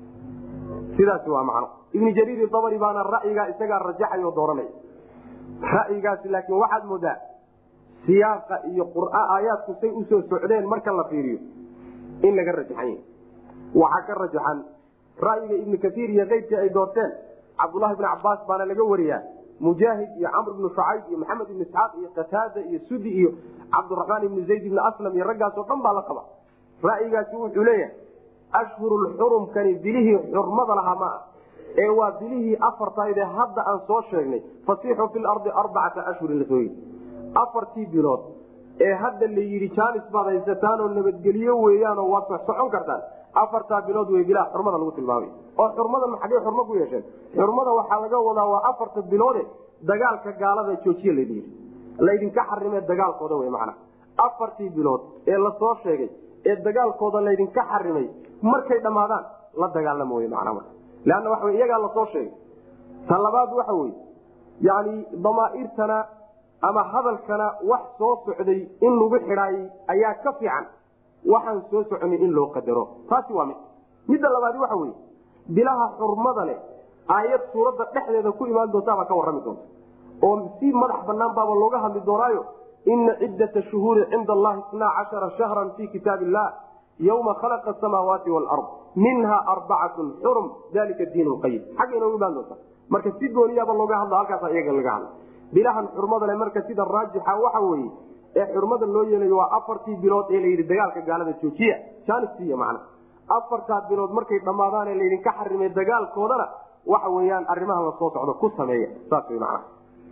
sidaasi waa macno ibni jariir dabari baana ra'yigaa isagaa rajaxay oo dooranaya ra'yigaasi laakiin waxaad moodaa siyaaqa iyo qur'a aayaadku say usoo socdeen marka la fiiriyo in laga rajaxan yahy waxaa ka rajaxan ra'yiga ibni kaiir iyo keyrkii ay doorteen cabdulahi bni cabaas baana laga wariyaa mujaahid iyo camr ibnu shucayb iyo maxamed ibni isxaaq iyo qataada iyo sudi iyo cabdiraxmaan ibni zayd ibni aslam iyo raggaasoo dhan baa la qaba ra'yigaasi wuxuu leeyahay ashhurulxurumkani bilihii xurmada lahaa ma ah ee waa bilihii afartaydee hadda aan soo sheegnay fasiixu fi lardi arbacata ashhurin lasoo yii afartii bilood ee hadda la yidhi jaanis baad haysataanoo nabadgelyo weeyaanoo waad socon kartaan afartaa bilood wey bilaha xurmada lagu tilmaamay oo xurmadan xaggey xurmo ku yeesheen xurmada waxaa laga wadaa waa afarta biloode dagaalka gaalada joojiye layidhi laydinka xarimee dagaalkooda wey macana afartii bilood ee lasoo sheegay ee dagaalkooda laydinka xarimay markay dhammaadaan la dagaalamo wey macna marka leanna waxa wey iyagaa lasoo sheegay ta labaad waxa weye yani damaairtana ama hadalkana wax soo socday in lagu xidhaayey ayaa ka fiican waxaan soo soconay in loo qadaro taasi waa mid midda labaadi waxa weye bilaha xurmada leh aayad suuradda dhexdeeda ku imaan doontaabaa ka warrami doonta oo si madax banaan baaba looga hadli doonaayo ina ciddata shuhuuri cinda allahi isnaa cashara shahran fi kitaab illah yowma khalaqa asamaawaati waalard minha arbacatun xurum dalika diin lqayim xagga inoogu imaan doonta marka si gooniyaaba looga hadlo halkaasa iyaga laga hadla bilahan xurmada le marka sida raajixa waxa weeye ee xurmada loo yeelayo waa afartii bilood ee layidhi dagaalka gaalada joojiya janisiy man afartaa bilood markay dhammaadaan ee laydinka xarimay dagaalkoodana waxa weyaan arimaha lasoo socdo ku sameeya saas w man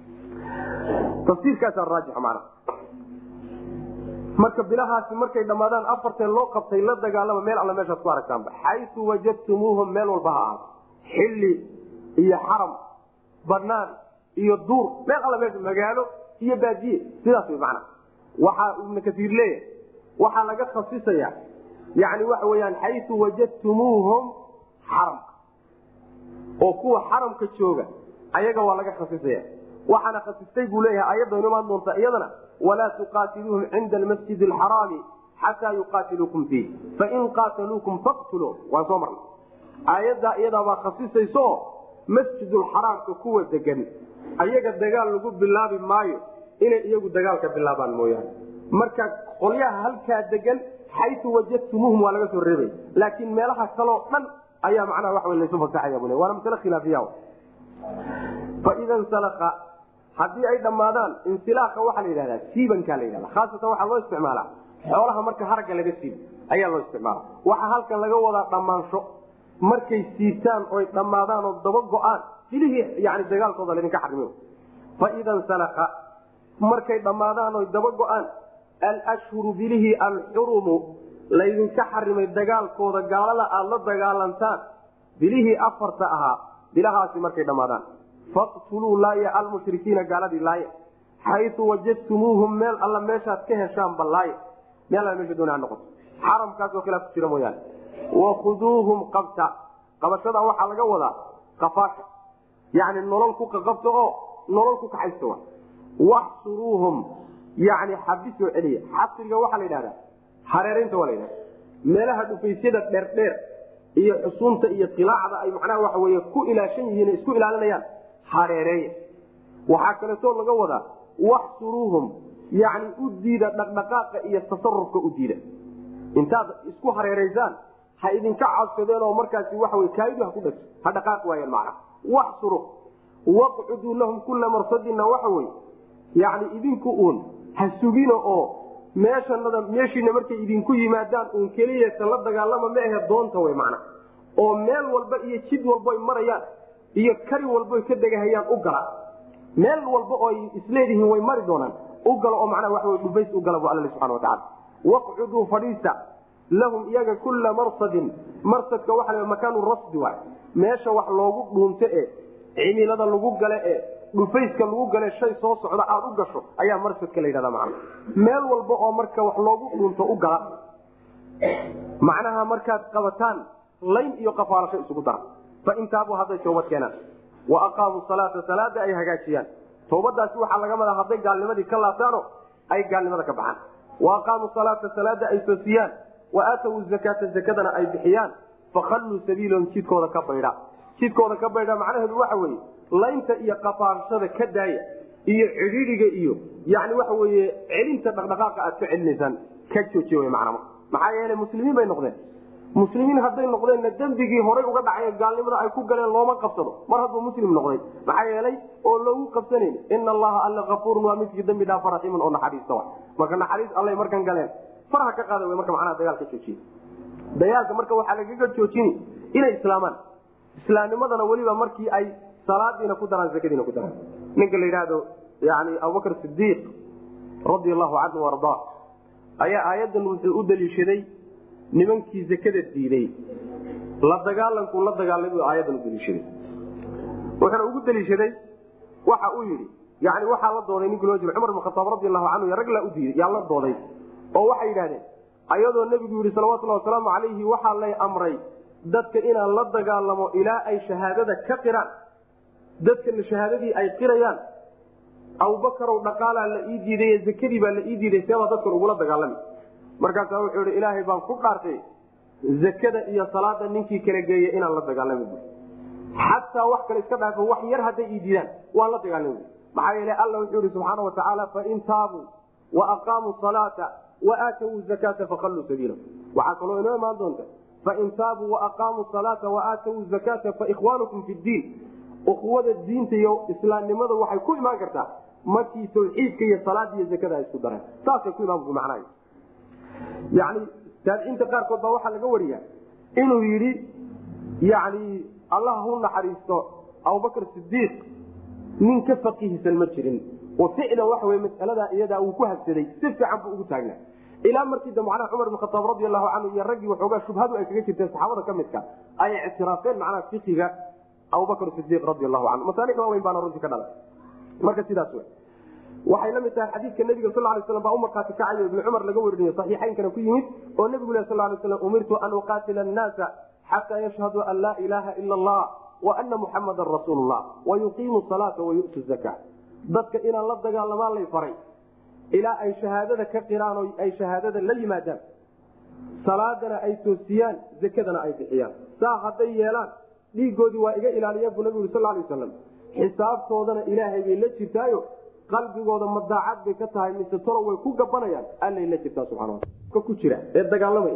tafsiirkaasa raajix mana marka bilahaasi markay dhammaadaan afartee loo qabtay la dagaalama meel alla meeshaad ku aragtaanba xayu wajadtumuuhum meel walba ha ahaato xilli iyo xaram banaan iyo duur meel alla meesha magaalo iyo baadiye sidaas wy mana waxaa ibnu kasiir leeyahay waxaa laga khasisaya yani waxa weyaan xayu wajadtumuuhum xaramka oo kuwa xaramka jooga ayaga waa laga khasisaya waxaana khasistay buu leeyahay ayadaynu imaan doonta iyadana walaa tuqaatiluuhum cinda almasjid alxaraami xataa yuqaatiluukum fiih fain qaataluukum faqtuluu waan soo marnay aayaddaa iyadaabaa khasisayso masjidulxaraamka kuwa degan ayaga dagaal lagu bilaabi maayo inay iyagu dagaalka bilaabaan mooyaane marka qolyaha halkaa degan xayu wajadtumuuhum waa laga soo reebay laakiin meelaha kaloo dhan ayaa macnaha wa laysu fasaxaya bu waana masle khilaafiya faida nsalaka haddii ay dhammaadaan insilaaqa waxaa la yidhahdaa siibankaa la yidhahda khaasatan waxaa loo isticmaalaa xoolaha marka haragga laga siibo ayaa loo isticmaala waxaa halkan laga wadaa dhammaansho markay siibtaan oy dhammaadaan oo daba go-aan silihii yani dagaalkooda laydinka xarimi faida nsalaka markay dhammaadaan oy daba go-aan alshhuru bilihii alxurumu laydinka xarimay dagaalkooda gaalada aada la dagaalantaan bilihii afarta ahaa bilahaasi markay dhammaadaan faqtuluu laaya almushrikiina gaaladii laaya xayu wajadtumuuhum meel alla meeshaad ka heshaanba laaya meel alla meesha doona ha noqoto xaramkaasoo kale ku jira mooyaane wakhuduuhum qabta qabashada waxaa laga wadaa kafaasha yani nolol ku qaqabta oo nolol ku kaxaysta wa waxsuruuhum yani xabisoo celiya xasriga waxaa la yidhahdaa hareeraynta waa la yidhahda meelaha dhufaysyada dheerdheer iyo xusuunta iyo qilaacda ay macnaha waxa wey ku ilaashan yihiin isku ilaalinayaan hareereeya waxaa kaleetoo laga wadaa waxsuruuhum yani u diida dhaqdhaqaaqa iyo tasarufka u diida intaad isku hareeraysaan ha idinka cabsadeen oo markaasi waa kaaidu ha ku dhagso ha dhaqaaq waayeen macna waxsuru waqcuduu lahum kula marsadina waxa wey yani idinku uun ha sugina oo meeshanada meeshiina markay idinku yimaadaan uun keliyasa la dagaalama ma ahe doonta wey macna oo meel walba iyo jid walboy marayaan iyo kari walboy ka degahayaan u gala meel walba oo isleedihiin way mari doonaan u galo oo macnaha waxa dhufays u gala bu alla subxana watacaala waqcuduu fadhiista lahum iyaga kula marsadin marsadka waxa la makaanu rasdi waay meesha wax loogu dhuunto e cimilada lagu gale e dhufayska lagu gale shay soo socda aada u gasho ayaa marsadka la yidhahda macna meel walba oo marka wax loogu dhuunto u gala macnaha markaad qabataan layn iyo qafaalasho isugu dara fain taabuu hadday toobad keenaan wa aqaamuu salaata salaada ay hagaajiyaan toobadaasi waxaa laga madaa hadday gaalnimadii ka laabtaano ay gaalnimada ka baxaan wa aqaamuu salaata salaada ay toosiyaan wa aatow zakaata zakadana ay bixiyaan fakhalluu sabiilahum jidkooda ka baydha jidkooda ka baydha macnaheedu waxa weeye laynta iyo qafaarashada ka daaya iyo cidhiidiga iyo yani waxa weye celinta dhaqdhaqaaqa aad ka celinaysaan ka joojiy w manaa maxaa yeele muslimiin bay noqdeen muslimiin hadday noqdeenna dembigii horay uga dhacay gaalnimada ay ku galeen looma qabsado mar hadduu muslim noqday maxaa yeelay oo loogu qabsanayn ina allaha alla afuurun waa midkii dambi dhaafa raxiimun oo naxariista wa marka naxariis allay markan galeen faraha ka qaada w marka macnaha dagaalka joojiye dagaalka marka waxaa lagaga joojini inay islaamaan islaamnimadana weliba markii ay salaadiina ku daraan zakadiina ku daraan ninka la yidhaahdo yani abubakr sidiiq radi allahu canhu ardaa ayaa aayadan wuxuu u daliishaday nimankii zakada diiday la dagaalankuu la dagaalay buu aayadan u daliishaday wuxuuna ugu daliishaday waxa uu yidhi yani waxaa la dooday ninkii loo jira cumar bin khataab radi allahu canhu rag laa u diiday yaa la dooday oo waxay yidhahdeen ayadoo nebigu yidhi salawatullahi wasalaamu calayhi waxaa lay amray dadka inaan la dagaalamo ilaa ay shahaadada ka qiraan dadkana shahaadadii ay qirayaan abubakarow dhaqaalaa la ii diiday zakadii baa la ii diiday seebaa dadkan ugula dagaalami markaasaa wuxuu ihi ilaahay baan ku dhaartay zakada iyo salaada ninkii kala geeya inaan la dagaalami bu xataa wax kale iska dhaafo wax yar hadday ii diidaan waan la dagaalami bu maxaa yeele alla wuxuu ihi subxaana watacaala fain taabuu wa aqaamuu salaata wa aatawuu zakaata fakhalluu sabiila waxaa kaloo inoo imaan doonta fain taabuu waaqaamuu salaata wa aatawuu zakaata faikhwaanukum fi ddiin ukuwada diinta iyo islaamnimada waxay ku imaan kartaa markii tawxiidka iyo salaada iyo zakada ay isku dareen saasay ku imaan macnaha yani taabiciinta qaarkood baa waxaa laga wariya inuu yidhi yani allah hu naxariisto abubakr sidiiq nin ka faqiihsan ma jirin oo ficlan waxa wey masaladaa iyadaa uu ku habsaday si fiican buu ugu taagnaa ilaa markii dambe macnaha cumar bin khataab radi allahu canhu iyo raggii waxoogaa shubhadu ay kaga jirteen saxaabada ka midka ay ictiraafeen macnaha fiqiga abubakr sidiiq radi allahu canhu masaalix waaweyn baana runtii ka dhalay marka sidaas wey waxay la mid tahay xadiidka nabiga sal lay slam baa u markaati kacayo ibni cumar laga werinayo saxiixaynkana ku yimid oo nebigu leh sal lay slam umirtu an uqaatila annaasa xataa yashhaduu an laa ilaaha ila allah wa ana muxamadan rasuulu llah wa yuqiimu salaata wa yu'tu zaka dadka inaan la dagaalamaan lay faray ilaa ay shahaadada ka qiraan oo ay shahaadada la yimaadaan salaadana ay toosiyaan zakadana ay bixiyaan saa hadday yeelaan dhiigoodii waa iga ilaaliyeen buu nabigu sal lay waslam xisaabtoodana ilaahay bay la jirtaayo qalbigooda madaacad bay ka tahay mise tolo way ku gabanayaan allay la jirtaa subana ku jira ee dagaalamaya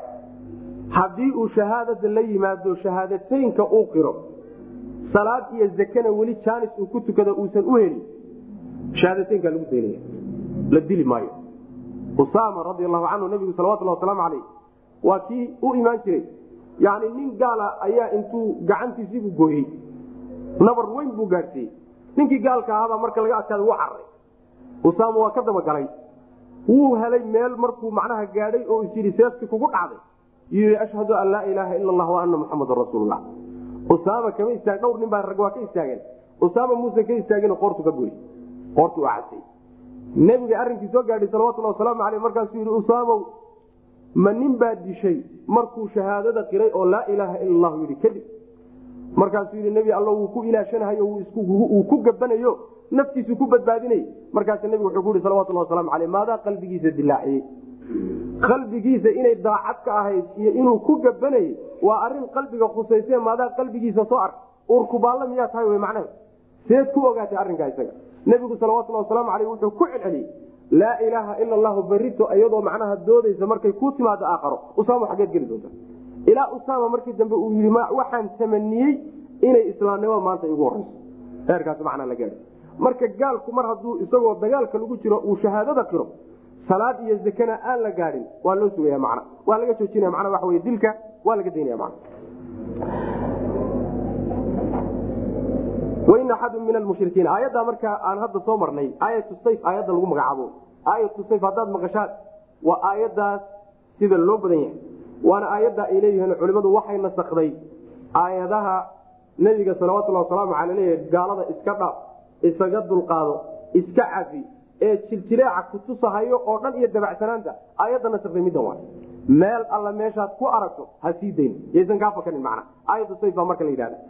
haddii uu shahaadada la yimaado shahaadateynka uu qiro salaad iyo zakana weli jaanis uu ku tukado uusan u helin shahaadateynkaa lagu daynaya la dili maayo usaama radi allahu canhu nabigu salawatulhi wasalaamu caleyh waa kii u imaan jiray yani nin gaala ayaa intuu gacantiisiibuu gooyey nabar weyn buu gaadhsiiyey ninkii gaalka ahaabaa marka laga adkaada wuu cararay usaama waa ka dabagalay wuu helay meel markuu macnaha gaadhay oo is yidhi seefti kugu dhacday yii ashhadu an laa ilaaha ila allah wa ana muxamadan rasuullah usaama kama istaag dhowr nin baa rag waa ka istaageen usaama muuse ka istaagin qoortu ka goy qoortu waa casay nebiga arrinkii soo gaadhay salawatulhi wasalaamu aleyh markaasuu yidhi usaamow ma nin baa dishay markuu shahaadada qiray oo laa ilaaha ila allahu yidhi kadib markaasuu yidhi nebi alla wuu ku ilaashanahayo uu ku gabanayo naftiisu ku badbaadinay markaas nebigu wuxuu ku yihi salawatulhi wasalaamu aleyh maadaa qalbigiisa dilaaciyey qalbigiisa inay daacad ka ahayd iyo inuu ku gabanayay waa arin qalbiga khusayse maadaa qalbigiisa soo ark urkubaalla miyaa tahay w macnaha seed ku ogaatay arrinkaa isaga nebigu salawatulhi wasalaamu aleyh wuxuu ku celceliyey laa ilaaha ila allahu berito iyadoo macnaha doodaysa markay ku timaado aakharo usaamo xageed geli doonta ilaa usaama markii dambe uu yii waxaan tamaniyey inay islaamnimo maanta igu horeyso heerkaas macnaa la gaai marka gaalku mar hadduu isagoo dagaalka lagu jiro uu shahaadada qiro salaad iyo zakana aan la gaadin waa loo sugaya man waa laga joojinaya mana waa wy dilka waa laga daynaya man wain axadu min almushrikiin aayaddaa markaa aan hadda soo marnay aayatu sayf aayadda lagu magacaabo aayatu sayf haddaad maqashaan waa aayaddaas sida loo badan yahay waana aayadda ay leeyihiin culimmadu waxay nasakday aayadaha nebiga salawatulhi wasalaamu cala leeyahay gaalada iska dhaaf isaga dulqaado iska cafi ee jiljileeca kutusahayo oo dhan iyo dabacsanaanta aayadda nasakday middan waa meel alla meeshaad ku aragto ha sii dayn yaysan kaa fakanin macna aayadu sayf baa marka la yidhahda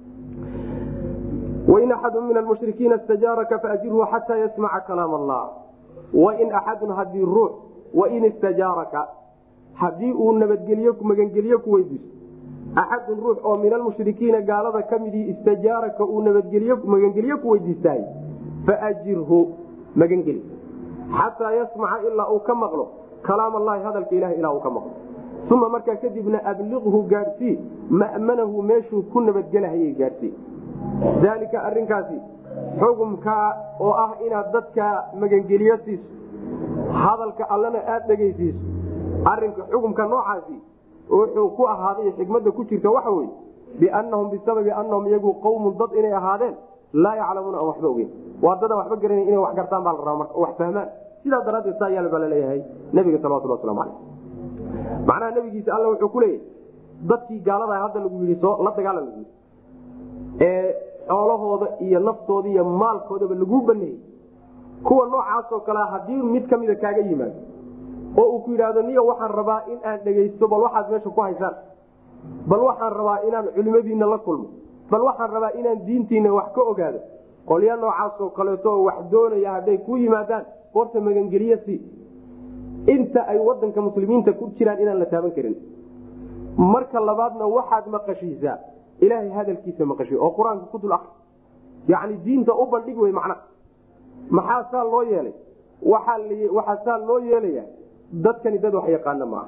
wain axadu min almushrikiina istajaaraka faajirhu xataa yasmaca kalaam allah wain axadun hadii ruux wain istajaaraka haddii uu nabadgelyo magangelyo ku weydiisto axadun ruux oo min almushrikiina gaalada ka midii istajaaraka uu nabadgelyo magangelyo ku weydiistaay faajirhu magangeli xataa yasmaca ilaa uu ka maqlo kalaam allahi hadalka ilahi ilaa uu ka maqlo uma markaa kadibna abliqhu gaadhsii ma'manahu meeshuu ku nabadgelahayay gaadhsii daalika arinkaasi xugumkaa oo ah inaad dadka magangeliyo siiso hadalka allana aada dhegaysiiso arinka xugumka noocaasi wuxuu ku ahaaday xikmada ku jirta waxa weye biannahum bisababi annahum iyagu qawmun dad inay ahaadeen laa yaclamuuna aan waxba ogeyn waa dadaan waxba garana inay wax gartaan baa la rabaa marka wax fahmaan sidaa daraaddeed saa yaal baa laleeyahay nabiga salawatullah waslamu caleyh macnaha nabigiisa alla wuxuu ku leeyahay dadkii gaalada hadda lagu yidhi soo la dagaalan lagu yidhi ee xoolahooda iyo naftooda iyo maalkoodaba laguu baneeyey kuwa noocaasoo kalea haddii mid ka mida kaaga yimaado oo uu ku yidhaahdo niyo waxaan rabaa in aan dhegaysto bal waxaad meesha ku haysaan bal waxaan rabaa inaan culimadiina la kulmo bal waxaan rabaa inaan diintiina wax ka ogaado qolya noocaasoo kaleeto oo wax doonaya hadday ku yimaadaan horta magangeliye si inta ay wadanka muslimiinta ku jiraan inaan la taaban karin marka labaadna waxaad maqashiisaa ilaahay hadalkiisa maqashiy oo qur-aanka ku dul akri yacni diinta u bandhig wey macna maxaa saa loo yeelay waxaa saa loo yeelaya dadkani dad wax yaqaana maaha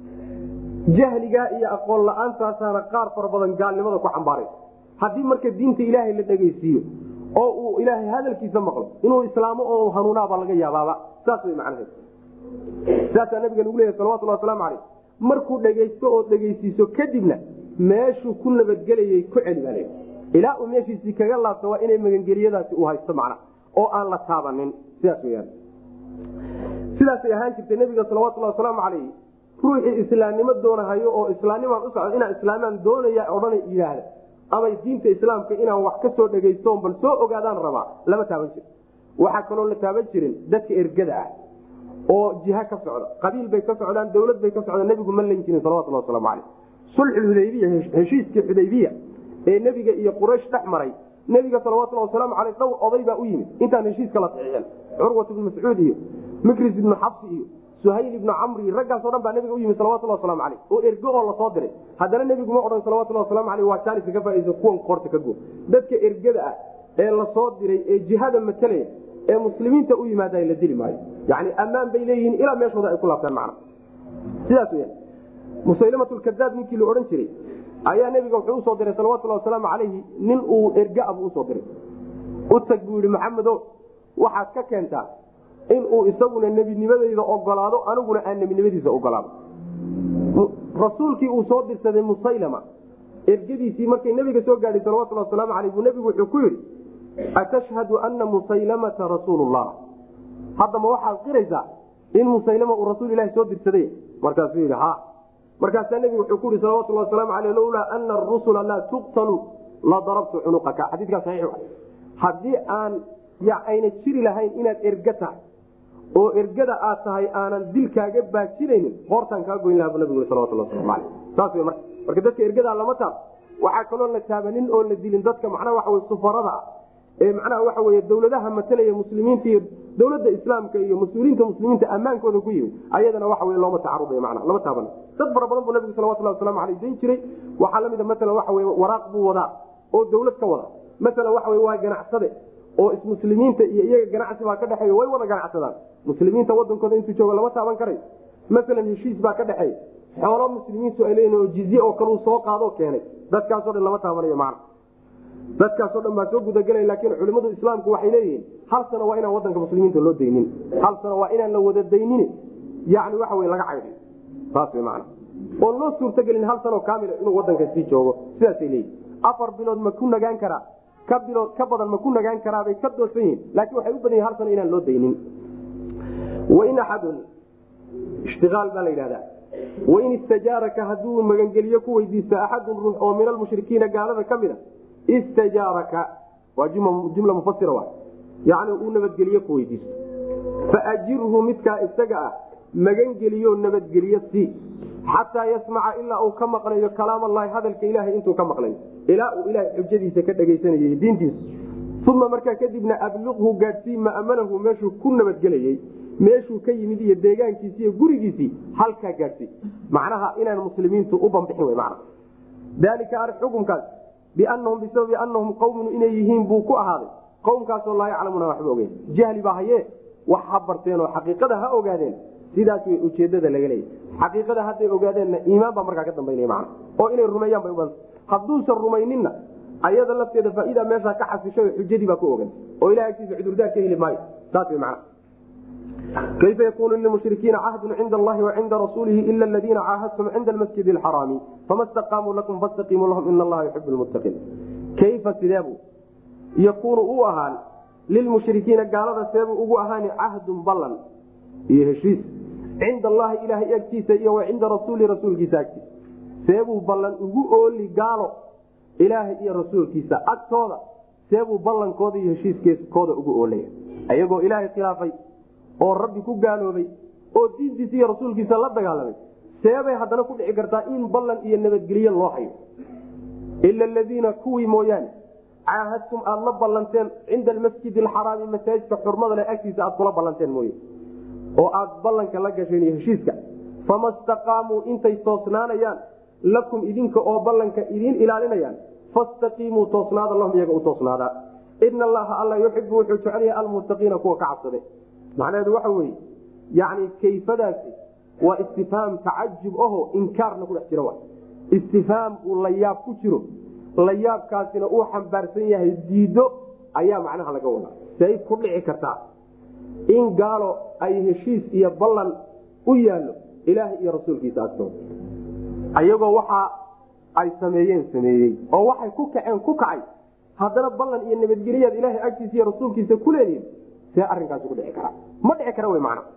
jahligaa iyo aqoon la-aantaasana qaar fara badan gaalnimada ku xambaaray haddii marka diinta ilaahay la dhegaysiiyo oo uu ilaahay hadalkiisa maqlo inuu islaamo oo hanuunaabaa laga yaabaaba saas way macnaheed saasaa nabiga lagu leeyahy salawatullah wasalaamu caleyh markuu dhegaysto oo dhegaysiiso kadibna meeshuu ku nabadgelayay ku celi baa leeya ilaa uu meeshiisii kaga laabto waa inay magangeliyadaasi uu haysto macna oo aan la taabanin sidaas weyaan sidaasay ahaan jirtay nabiga salawatullah wasalaamu caleyh ruuxii islaamnimo doonahayo oo islaamnimaan u socdo inaan islaamaan doonaya odhana yidhaahda ama diinta islaamka inaan wax ka soo dhegaysto bal soo ogaadaan rabaa lama taaban jiro waxaa kaloo la taaban jirin dadka ergada ah oo jiha ka socda qabiil bay ka socdaan dowlad bay ka socdaan nebigu ma lan jirin salawatullah waslamu caleyh sulxulhudaybiya heshiiskii xudaybiya ee nebiga iyo quraysh dhex maray nebiga salawatullah wasalaamu caleyh dhowr oday baa u yimid intaan heshiiska la saxiixin curwat ibnu mascuud iyo mikris ibnu xabsi iyo suhayl ibnu camri raggaaso dhan baa nabiga u yimid salawatullah waslamu caleyh oo ergo oo lasoo diray haddana nebigu ma odhan salawatullah waslamu aleyh waa jaaniska ka faaiisa kuwan qoorta ka go dadka ergada ah ee lasoo diray ee jihada matalaya ee muslimiinta u yimaada la dili maayo yani ammaan bay leeyihiin ilaa meeshooda ay ku laabtaan macna sidaas weya musaylimatlkadaab ninkii la odhan jiray ayaa nebiga wuxuu usoo diray salawatullah wasalaamu calayhi nin uu ergaabuu usoo diray u tag buu yihi maxamedo waxaad ka keentaa inuu isaguna nebinimadeyda ogolaado aniguna aan nebinimadiisa ogolaado rasuulkii uu soo dirsaday musaylama ergadiisii markay nebiga soo gaadhay salawatullah wasalaamu aleyh buu nebigu wuxuu ku yidhi atashhadu ana musaylamata rasuulullah hadda ma waxaad qiraysaa in musaylama uu rasuul ilahi soo dirsaday markaasuu yidhi ha markaasaa nebigu wuxuu ku yihi salawatullah wasalaamu aleyh lowlaa ana arusula laa tuqtalu la darabtu cunuqaka xadiikaa saxiix haddii aan ayna jiri lahayn inaad erga tahay oo ergada aad tahay aanan dilkaaga baajinaynin hoortaan kaa goyn laha bu nabigu salawatullah waslamu aleyh saas w marka marka dadka ergadaa lama taab waxaa kaloo la taabanin oo la dilin dadka macnaha waxa wey sufarada ah ee macnaha waxa wey dowladaha matalaya muslimiinta iyo dowladda islaamka iyo mas-uuliyiinta muslimiinta ammaankooda ku yimid ayadana waxa wey looma tacaruday mana lama taaban dad fara badan buu nabigu salawatullah waslamu aleyh dayn jiray waxaa lamida maalan waxa wey waraaq buu wadaa oo dowlad ka wada maalan waxa wey waa ganacsade oo ismuslimiinta iyo iyaga ganacsi baa ka dhexeeya way wada ganacsadaan muslimiinta wadankooda intuu joogo lama taaban karay maalan heshiis baa ka dhexeeya xoolo muslimiintu ay leeyihin oo jizye oo kaleu soo qaadoo keenay dadkaasoo dhan lama taabanayo macna dadkaasoo dhan baa soo gudagelaya laakiin culimmadu islaamku waxay leeyihiin hal sano waa inaan wadanka muslimiinta loo daynin hal sano waa inaan la wada daynin yani waxa wey laga caydhay saas wey macna oon loo suurtagelin hal sanoo kaamila inuu wadanka sii joogo sidaasay leeyihin afar bilood ma ku nagaan karaa ka bilood ka badan ma ku nagaan karaabay ka doorsan yihin laakiin waxay u badan yihin hal sano inaan loo daynin wain axadun ishtiaal baa la yidhahdaa wain istajaaraka hadduu magangeliyo ku weydiisto axadun ruux oo min almushrikiina gaalada ka mid a istajaaraka waa jumla mufasira wa yani uu nabadgeliyo ku weydiisto faajirhu midkaa isaga ah magangeliyo nabadgeliyo si xataa yasmaca ilaa uu ka maqlayo kalaam allahi hadalka ilahay intuu ka maqlayo ilaa uu ilahay xujadiisa ka dhegaysanayay diintiisa uma markaa kadibna abliqhu gaadhsii ma'manahu meeshuu ku nabadgelayey meeshuu ka yimid iyo deegaankiisi iyo gurigiisii halkaa gaadhsii macnaha inaan muslimiintu u bambixin w man dalika ar xukumkaas bianahum bisababi anahum qawmun inay yihiin buu ku ahaaday qowmkaasoo laa yaclamuna waxba ogeyn jahli baa haye wax ha barteen oo xaqiiqada ha ogaadeen sidaas way ujeedada laga leeya xaqiiqada hadday ogaadeenna iimaan baa markaa ka dambaynaya man oo inay rumeeyaan bay uban hadduusan rumayninna ayada lafteeda faaida meeshaa ka xasishay xujadii baa ku ogan oo ilaha agtiisa cudurdaar ka heli maayo saas w man kayfa yakunu lilmushrikiina cahdun cinda allahi wacinda rasuulihi ila aladiina caahadtum cinda almasjid alxaraami fama staqaamuu lakum fastaqiimuu lahum ina allaha yuxib lmuttaqiin kayfa sideebu yakuunu u ahaan lilmushrikiina gaalada seebuu ugu ahaani cahdun ballan iyo heshiis cinda allahi ilahay agtiisa iyo wa cinda rasuuli rasuulkiisa agtiisa seebuu ballan ugu ooli gaalo ilaahay iyo rasuulkiisa agtooda seebuu ballankooda iyo heshiiskooda ugu oolaya ayagoo ilaahay khilaafay oo rabbi ku gaaloobay oo diintiisa iyo rasuulkiisa la dagaalamay seebay haddana ku dhici kartaa in ballan iyo nabadgelyo loo hayo ila aladiina kuwii mooyaane caahadtum aada la ballanteen cinda almasjid alxaraami masaajidka xurmada leh agtiisa aad kula ballanteen mooye oo aad ballanka la gasheen iyo heshiiska fama staqaamuu intay toosnaanayaan lakum idinka oo ballanka idiin ilaalinayaan fastaqiimuu toosnaada lahum iyaga u toosnaadaa ina allaha alla yuxibu wuxuu jecelyahay almuttaqiina kuwa ka cabsade macnaheedu waxa weye yani kayfadaasi waa istifhaam tacajub aho inkaarna ku dhex jira wa istifhaam uu layaab ku jiro layaabkaasina uu xambaarsan yahay diido ayaa macnaha laga wadaa say ku dhici kartaa in gaalo ay heshiis iyo ballan u yaallo ilaahay iyo rasuulkiisa agtooda ayagoo waxa ay sameeyeen sameeyey oo waxay ku kaceen ku kacay haddana ballan iyo nabadgelyaad ilaahay agtiisa iyo rasuulkiisa ku leedihin see arrinkaasi ku dhici karaa ma dhici kara wy macna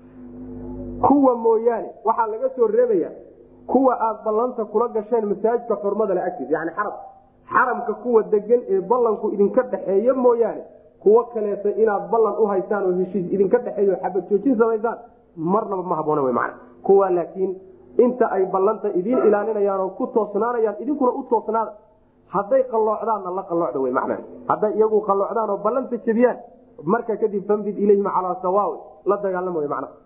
kuwa mooyaane waxaa laga soo reebaya kuwa aad ballanta kula gasheen masaajidka xurmada le agtiisa yani xaram xaramka kuwa degan ee ballanku idinka dhexeeya mooyaane kuwo kaleeta inaad ballan u haysaan oo heshiis idinka dhexeeyo xabad joojin samaysaan marnaba ma haboona w man kuwa laakiin inta ay ballanta idiin ilaalinayaan oo ku toosnaanayaan idinkuna u toosnaada hadday qalloocdaanna la qalloocda w man hadday iyagu qalloocdaan oo ballanta jebiyaan marka kadib fambid ilayhim calaa sawaawi la dagaalama w man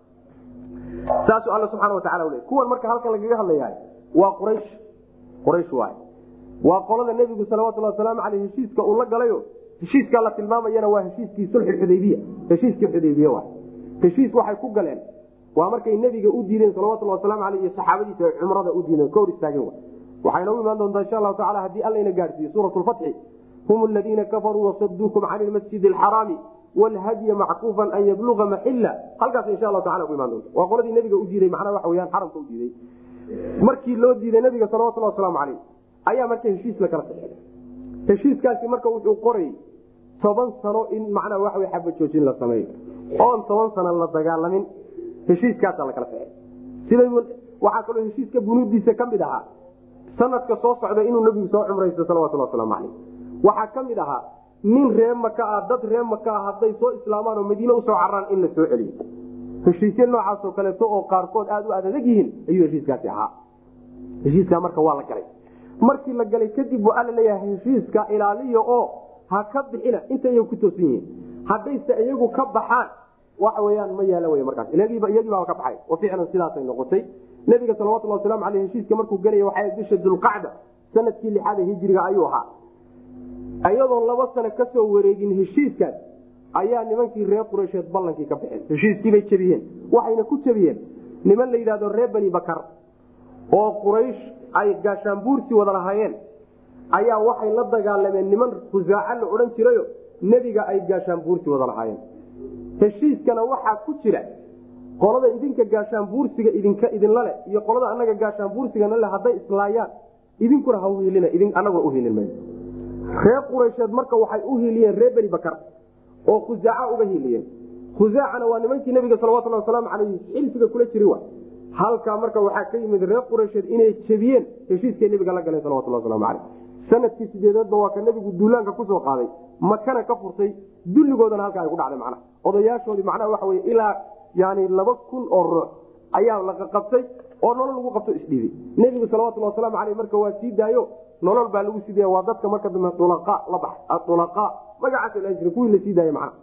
saasuu alla subxana watacala le kuwan marka halkan lagaga hadlayahay waa quraysh quraysh waay waa qolada nebigu salawatuli wasalaamu aleyh heshiiska uu la galayo heshiiskaa la tilmaamayana waa heshiiskii sulxi xudaybiya heshiiskii xudaybiye waay heshiis waxay ku galeen waa markay nebiga u diideen salawatuli wasalaamu aleyh iyo saxaabadiisa ay cumrada u diideen ka hor istaageen wa waxayna u imaan doontaa insha allahu tacala haddii allayna gaadhsiiyo suurat lfatxi hum aladiina kafaruu wasaduukum can ilmasjid alxaraami wlhadya mackuufan an yabluga maxila halkaas insha allahu taala ku imaan doonta waa qoladii nabiga u diiday macnaha waxa weyaan xaramka u diiday markii loo diiday nabiga salawatulli wasalaamu caleyh ayaa marka heshiis la kala saxeeday heshiiskaasi marka wuxuu qorayy toban sano in macnaha waxa wey xaba joojin la sameeyo oon toban sano la dagaalamin heshiiskaasaa la kala saxeey sida waxaa kaloo heshiiska bunuudiisa ka mid ahaa sanadka soo socda inuu nabigu soo cumraysto salawatulli wasalaamu caleyh waxaa ka mid ahaa nin ree maka ah dad ree maka ah hadday soo islaamaan oo madiine usoo caraan in la soo celiyo heshiisya noocaasoo kaleeto oo qaarkood aada u adadag yihiin ayuu heshiiskaasi ahaa heshiiskaa marka waa la galay markii la galay kadib waa alla leeyahay heshiiska ilaaliya oo ha ka bixina inta iyagu ku toosan yihiin haddayse iyagu ka baxaan waxa weyaan ma yaala wey markaas iyagiibaa ka baxay oo ficlan sidaasay noqotay nabiga salawatulli wasalaamu aleyh heshiiska markuu gelaya waxay bisha dulqacda sanadkii lixaada hijriga ayuu ahaa ayadoon laba sano kasoo wareegin heshiiskaas ayaa nimankii reer qureysheed ballankii ka baxeen heshiiskiibay jebiyeen waxayna ku jebiyeen niman la yidhahdo reer bani bakar oo quraysh ay gaashaanbuursi wada lahaayeen ayaa waxay la dagaalameen niman khusaaca la odhan jirayo nebiga ay gaashaanbuursi wada lahaayeen heshiiskana waxaa ku jira qolada idinka gaashaanbuursiga idinka idinla leh iyo qolada anaga gaashaanbuursigana le hadday islaayaan idinkuna ha uhiilin anaguna uhilin mayno reer quraysheed marka waxay u hiiliyeen reer beni bakar oo khusaaca uga hiiliyeen khusaacana waa nimankii nabiga salawatuli wasalaamu aleyh xilfiga kula jiri wa halkaa marka waxaa ka yimid reer quraysheed inay jebiyeen heshiiskay nabiga la galeen salawatuli waslamu aleyh sanadkii sideedeedba waa ka nabigu duulaanka kusoo qaaday makana ka furtay dulligoodana halkaa ay ku dhacday macnaha odayaashoodii macnaha waxa wey ilaa yani laba kun oo ruux ayaa la qaqabtay oo nolol lagu qabto isdhiibay nebigu salawatulli wasalaamu aleyh marka waa sii daayo nolol baa lagu sii daaya waa dadka marka dambe ulaqa la bax aulaqa magacaasa la jira kuwii la sii daaya macna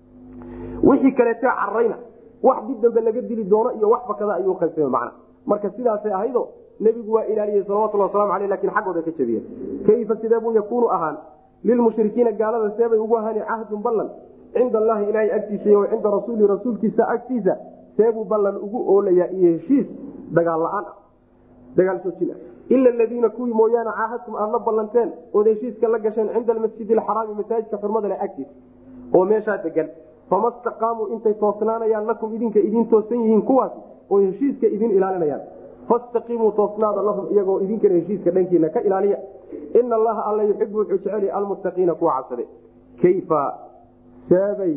wixii kaleetee carayna wax dib dambe laga dili doono iyo wax bakada ayuu qaybsame macna marka sidaasay ahaydo nebigu waa ilaaliyey salawatulli waslamu aleyh lakin xaggooda ka jabiyeen kayfa sidee buu yakuunu ahaan lilmushrikiina gaalada seebay ugu ahaani cahdun ballan cinda allahi ilaahay agtiisa iyo cinda rasuuli rasuulkiisa agtiisa seebuu ballan ugu oolayaa iyo heshiis dagaal la-aan ah dagaal soojin ah ila aladiina kuwii mooyaane caahadtum aad la ballanteen ood heshiiska la gasheen cinda almasjidi alxaraami masaajidka xurmada leh agtiisa oo meeshaa degan fama staqaamuu intay toosnaanayaan lakum idinka idin toosan yihiin kuwaasi oo heshiiska idin ilaalinayaan fastaqiimuu toosnaada lahum iyagoo idinkana heshiiska dhankiina ka ilaaliya ina allaha alla yuxibu wuxuu jecel almuttaqiina kuwa cabsade kayfa seebay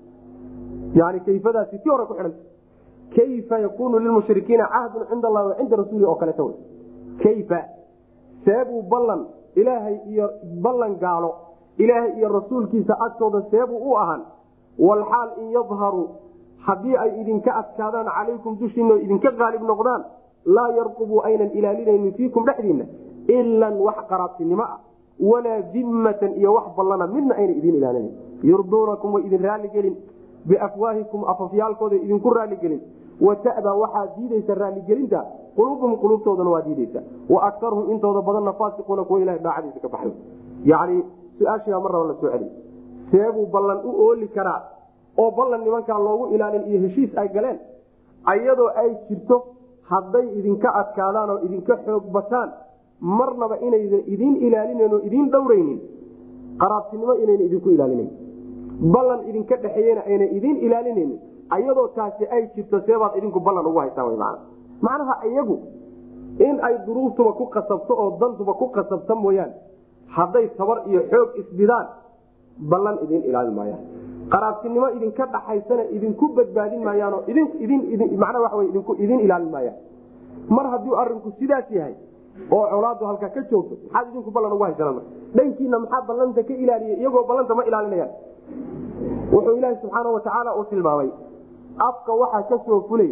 yani kayfadaasi ti hore ku xidhanta kayfa yakunu lilmushrikiina cahdun cinda allahi wa cinda rasuuli oo kaleeta wey kayfa seebuu ballan ilaahay iyo ballan gaalo ilaahay iyo rasuulkiisa agtooda seebuu u ahaan walxaal in yadharuu haddii ay idinka adkaadaan calaykum dushiina oo idinka qaalib noqdaan laa yarqubuu aynan ilaalinaynin fiikum dhexdiinna ilan wax qaraabtinimo ah walaa dimmatan iyo wax ballana midna ayna idin ilaalinayn yurduunakum way idin raalligelin biafwaahikum afafyaalkooda idinku raalligelin wata'daa waxaa diidaysa raalligelinta quluubuhum quluubtoodana waa diidaysa wa akaruhum intooda badanna faasiquuna kuwa ilaha daacadiisa ka baxay yacni su-aashiibaa mar raba la soo celiy seebuu ballan u ooli karaa oo ballan nimankaa loogu ilaalin iyo heshiis ay galeen ayadoo ay jirto hadday idinka adkaadaan oo idinka xoog bataan marnaba inaydan idin ilaalinayn oo idin dhowraynin qaraabtinimo inayna idinku ilaalinayn ballan idinka dhexeeyena ayna idin ilaalinaynin ayadoo taasi ay jirto seebaad idinku ballan ugu haysaan w man macnaha iyagu in ay duruuftuba ku qasabto oo dantuba ku qasabta mooyaane hadday tabar iyo xoog isbidaan ballan idin ilaalin maayaan qaraabtinimo idinka dhaxaysana idinku badbaadin maayaanoo idinmana waa idinku idin ilaalin maayaan mar haddii arinku sidaas yahay oo colaadu halkaa ka joogto maxaad idinku ballan ugu haysanaan dhankiina maxaa ballanta ka ilaaliya iyagoo ballanta ma ilaalinayaan wuxuu ilaahi subxaana watacaala uu tilmaamay afka waxaa ka soo fulay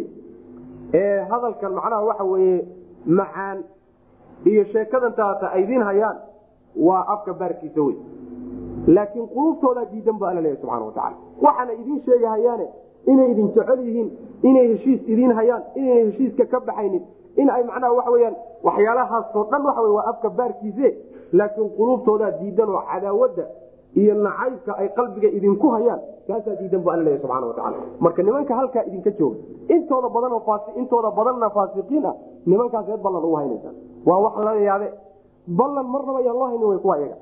ee hadalkan macnaha waxa weye macaan iyo sheekadantaata ay idin hayaan waa afka baarkiisa wey laakiin quluubtoodaa diidan bu alla leeya subxana watacaala waxaana idin sheegahayaane inay idin jecel yihiin inay heshiis idiin hayaan inayna heshiiska ka baxaynin in ay macnaha waxa weyaan waxyaalahaasoo dhan waxa waa afka baarkiise laakiin quluubtoodaa diidan oo cadaawadda iyo nacaybka ay qalbiga idinku hayaan kaasaa diidan bu alla leeya subxana watacaala marka nimanka halkaa idinka jooga intooda badanoo intooda badanna faasiqiin ah nimankaas eed ballan ugu haynaysa waa wax lala yaabe ballan marnaba ayaan loo haynin way kuwa iyaga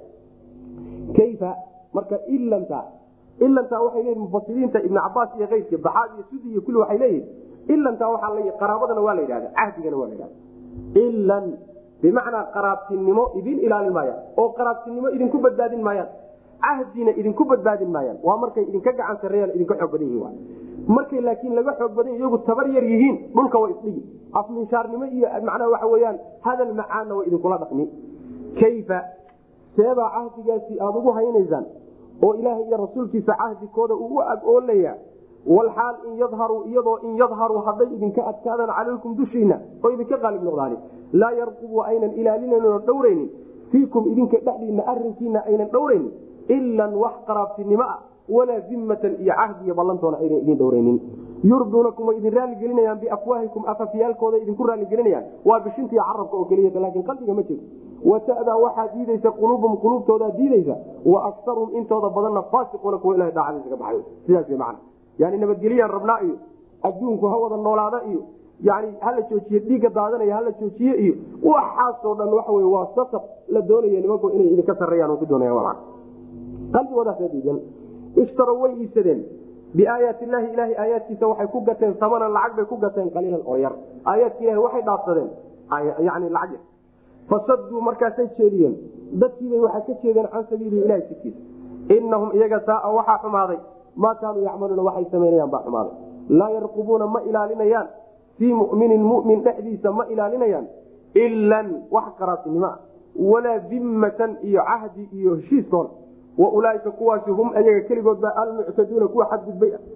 kayfa marka ilanta ilantaa waxay leeyihin mufasiriinta ibn cabaas iyo keyrka baxaad iyo sudi iyo kulli waxay leeyihin ilantaa waxaa la qaraabadana waa la yidhahda cahdigana waa la yidhahda ilan bimacnaa qaraabtinimo idin ilaalin maayaan oo qaraabtinimo idinku badbaadin maayaan cahdina idinku badbaadin maayaan waa markay idinka gacan sareeyaan idinka xoog badan yihin markay laakiin laga xoog badan iyagu tabar yar yihiin dhulka waa isdhigi afminshaarnimo iyo macnaha waxa weyaan hadal macaanna way idinkula dhaqmi kayfa seebaa cahdigaasi aada ugu haynaysaan oo ilaahay iyo rasuulkiisa cahdigooda uu u ag-oolaya walxaal in yadharuu iyadoo in yadharuu hadday idinka adkaadaan calaykum dushiina oo idinka qaalib noqdaani laa yarqubu aynan ilaalinayn oo dhowraynin fiikum idinka dhexdiina arinkiina aynan dhowraynin ilan wax qaraabtinimo ah walaa dimmatan iyo cahdi iyo ballantoona aynan idin dhowraynin yurduunakum way idin raaligelinayaan biafwaahikum afafyaalkooda idinku raaligelinayaan waa bishinta iyo carabka oo keliya laakiin qalbiga ma jiro watadaa waxaa diidaysa quluubum quluubtoodaa diidaysa wa akaruhum intooda badanna faasiquuna kuwa ilaha daacadiisa ka baxay sidaas w macana yani nabadgelyaan rabnaa iyo adduunku ha wada noolaada iyo yani hala joojiye dhiigga daadanaya hala joojiye iyo waxaasoo dhan waxa wey waa sasab la doonaya nimanku inay idinka sareeyaan ku doonaya qalbigoodaasa diidan ishtarow way iibsadeen biaayaati illaahi ilahay aayaadkiisa waxay ku gateen samanan lacag bay ku gateen qaliilan oo yar aayaadka ilahi waxay dhaafsadeen yani lacag yar fasaduu markaasay jeediyeen dadkiibay waxay ka jeedeen can sabiilihi ilahi jidkiisa inahum iyaga saaa waxaa xumaaday maa kaanuu yacmaluuna waxay samaynayaan baa xumaaday laa yarqubuuna ma ilaalinayaan fii muminin mumin dhexdiisa ma ilaalinayaan ilan wax qaraabtinimo ah walaa dimmatan iyo cahdi iyo heshiiskoona wa ulaaika kuwaasi hum ayaga keligood baa almuctaduuna kuwa xadgudbay ah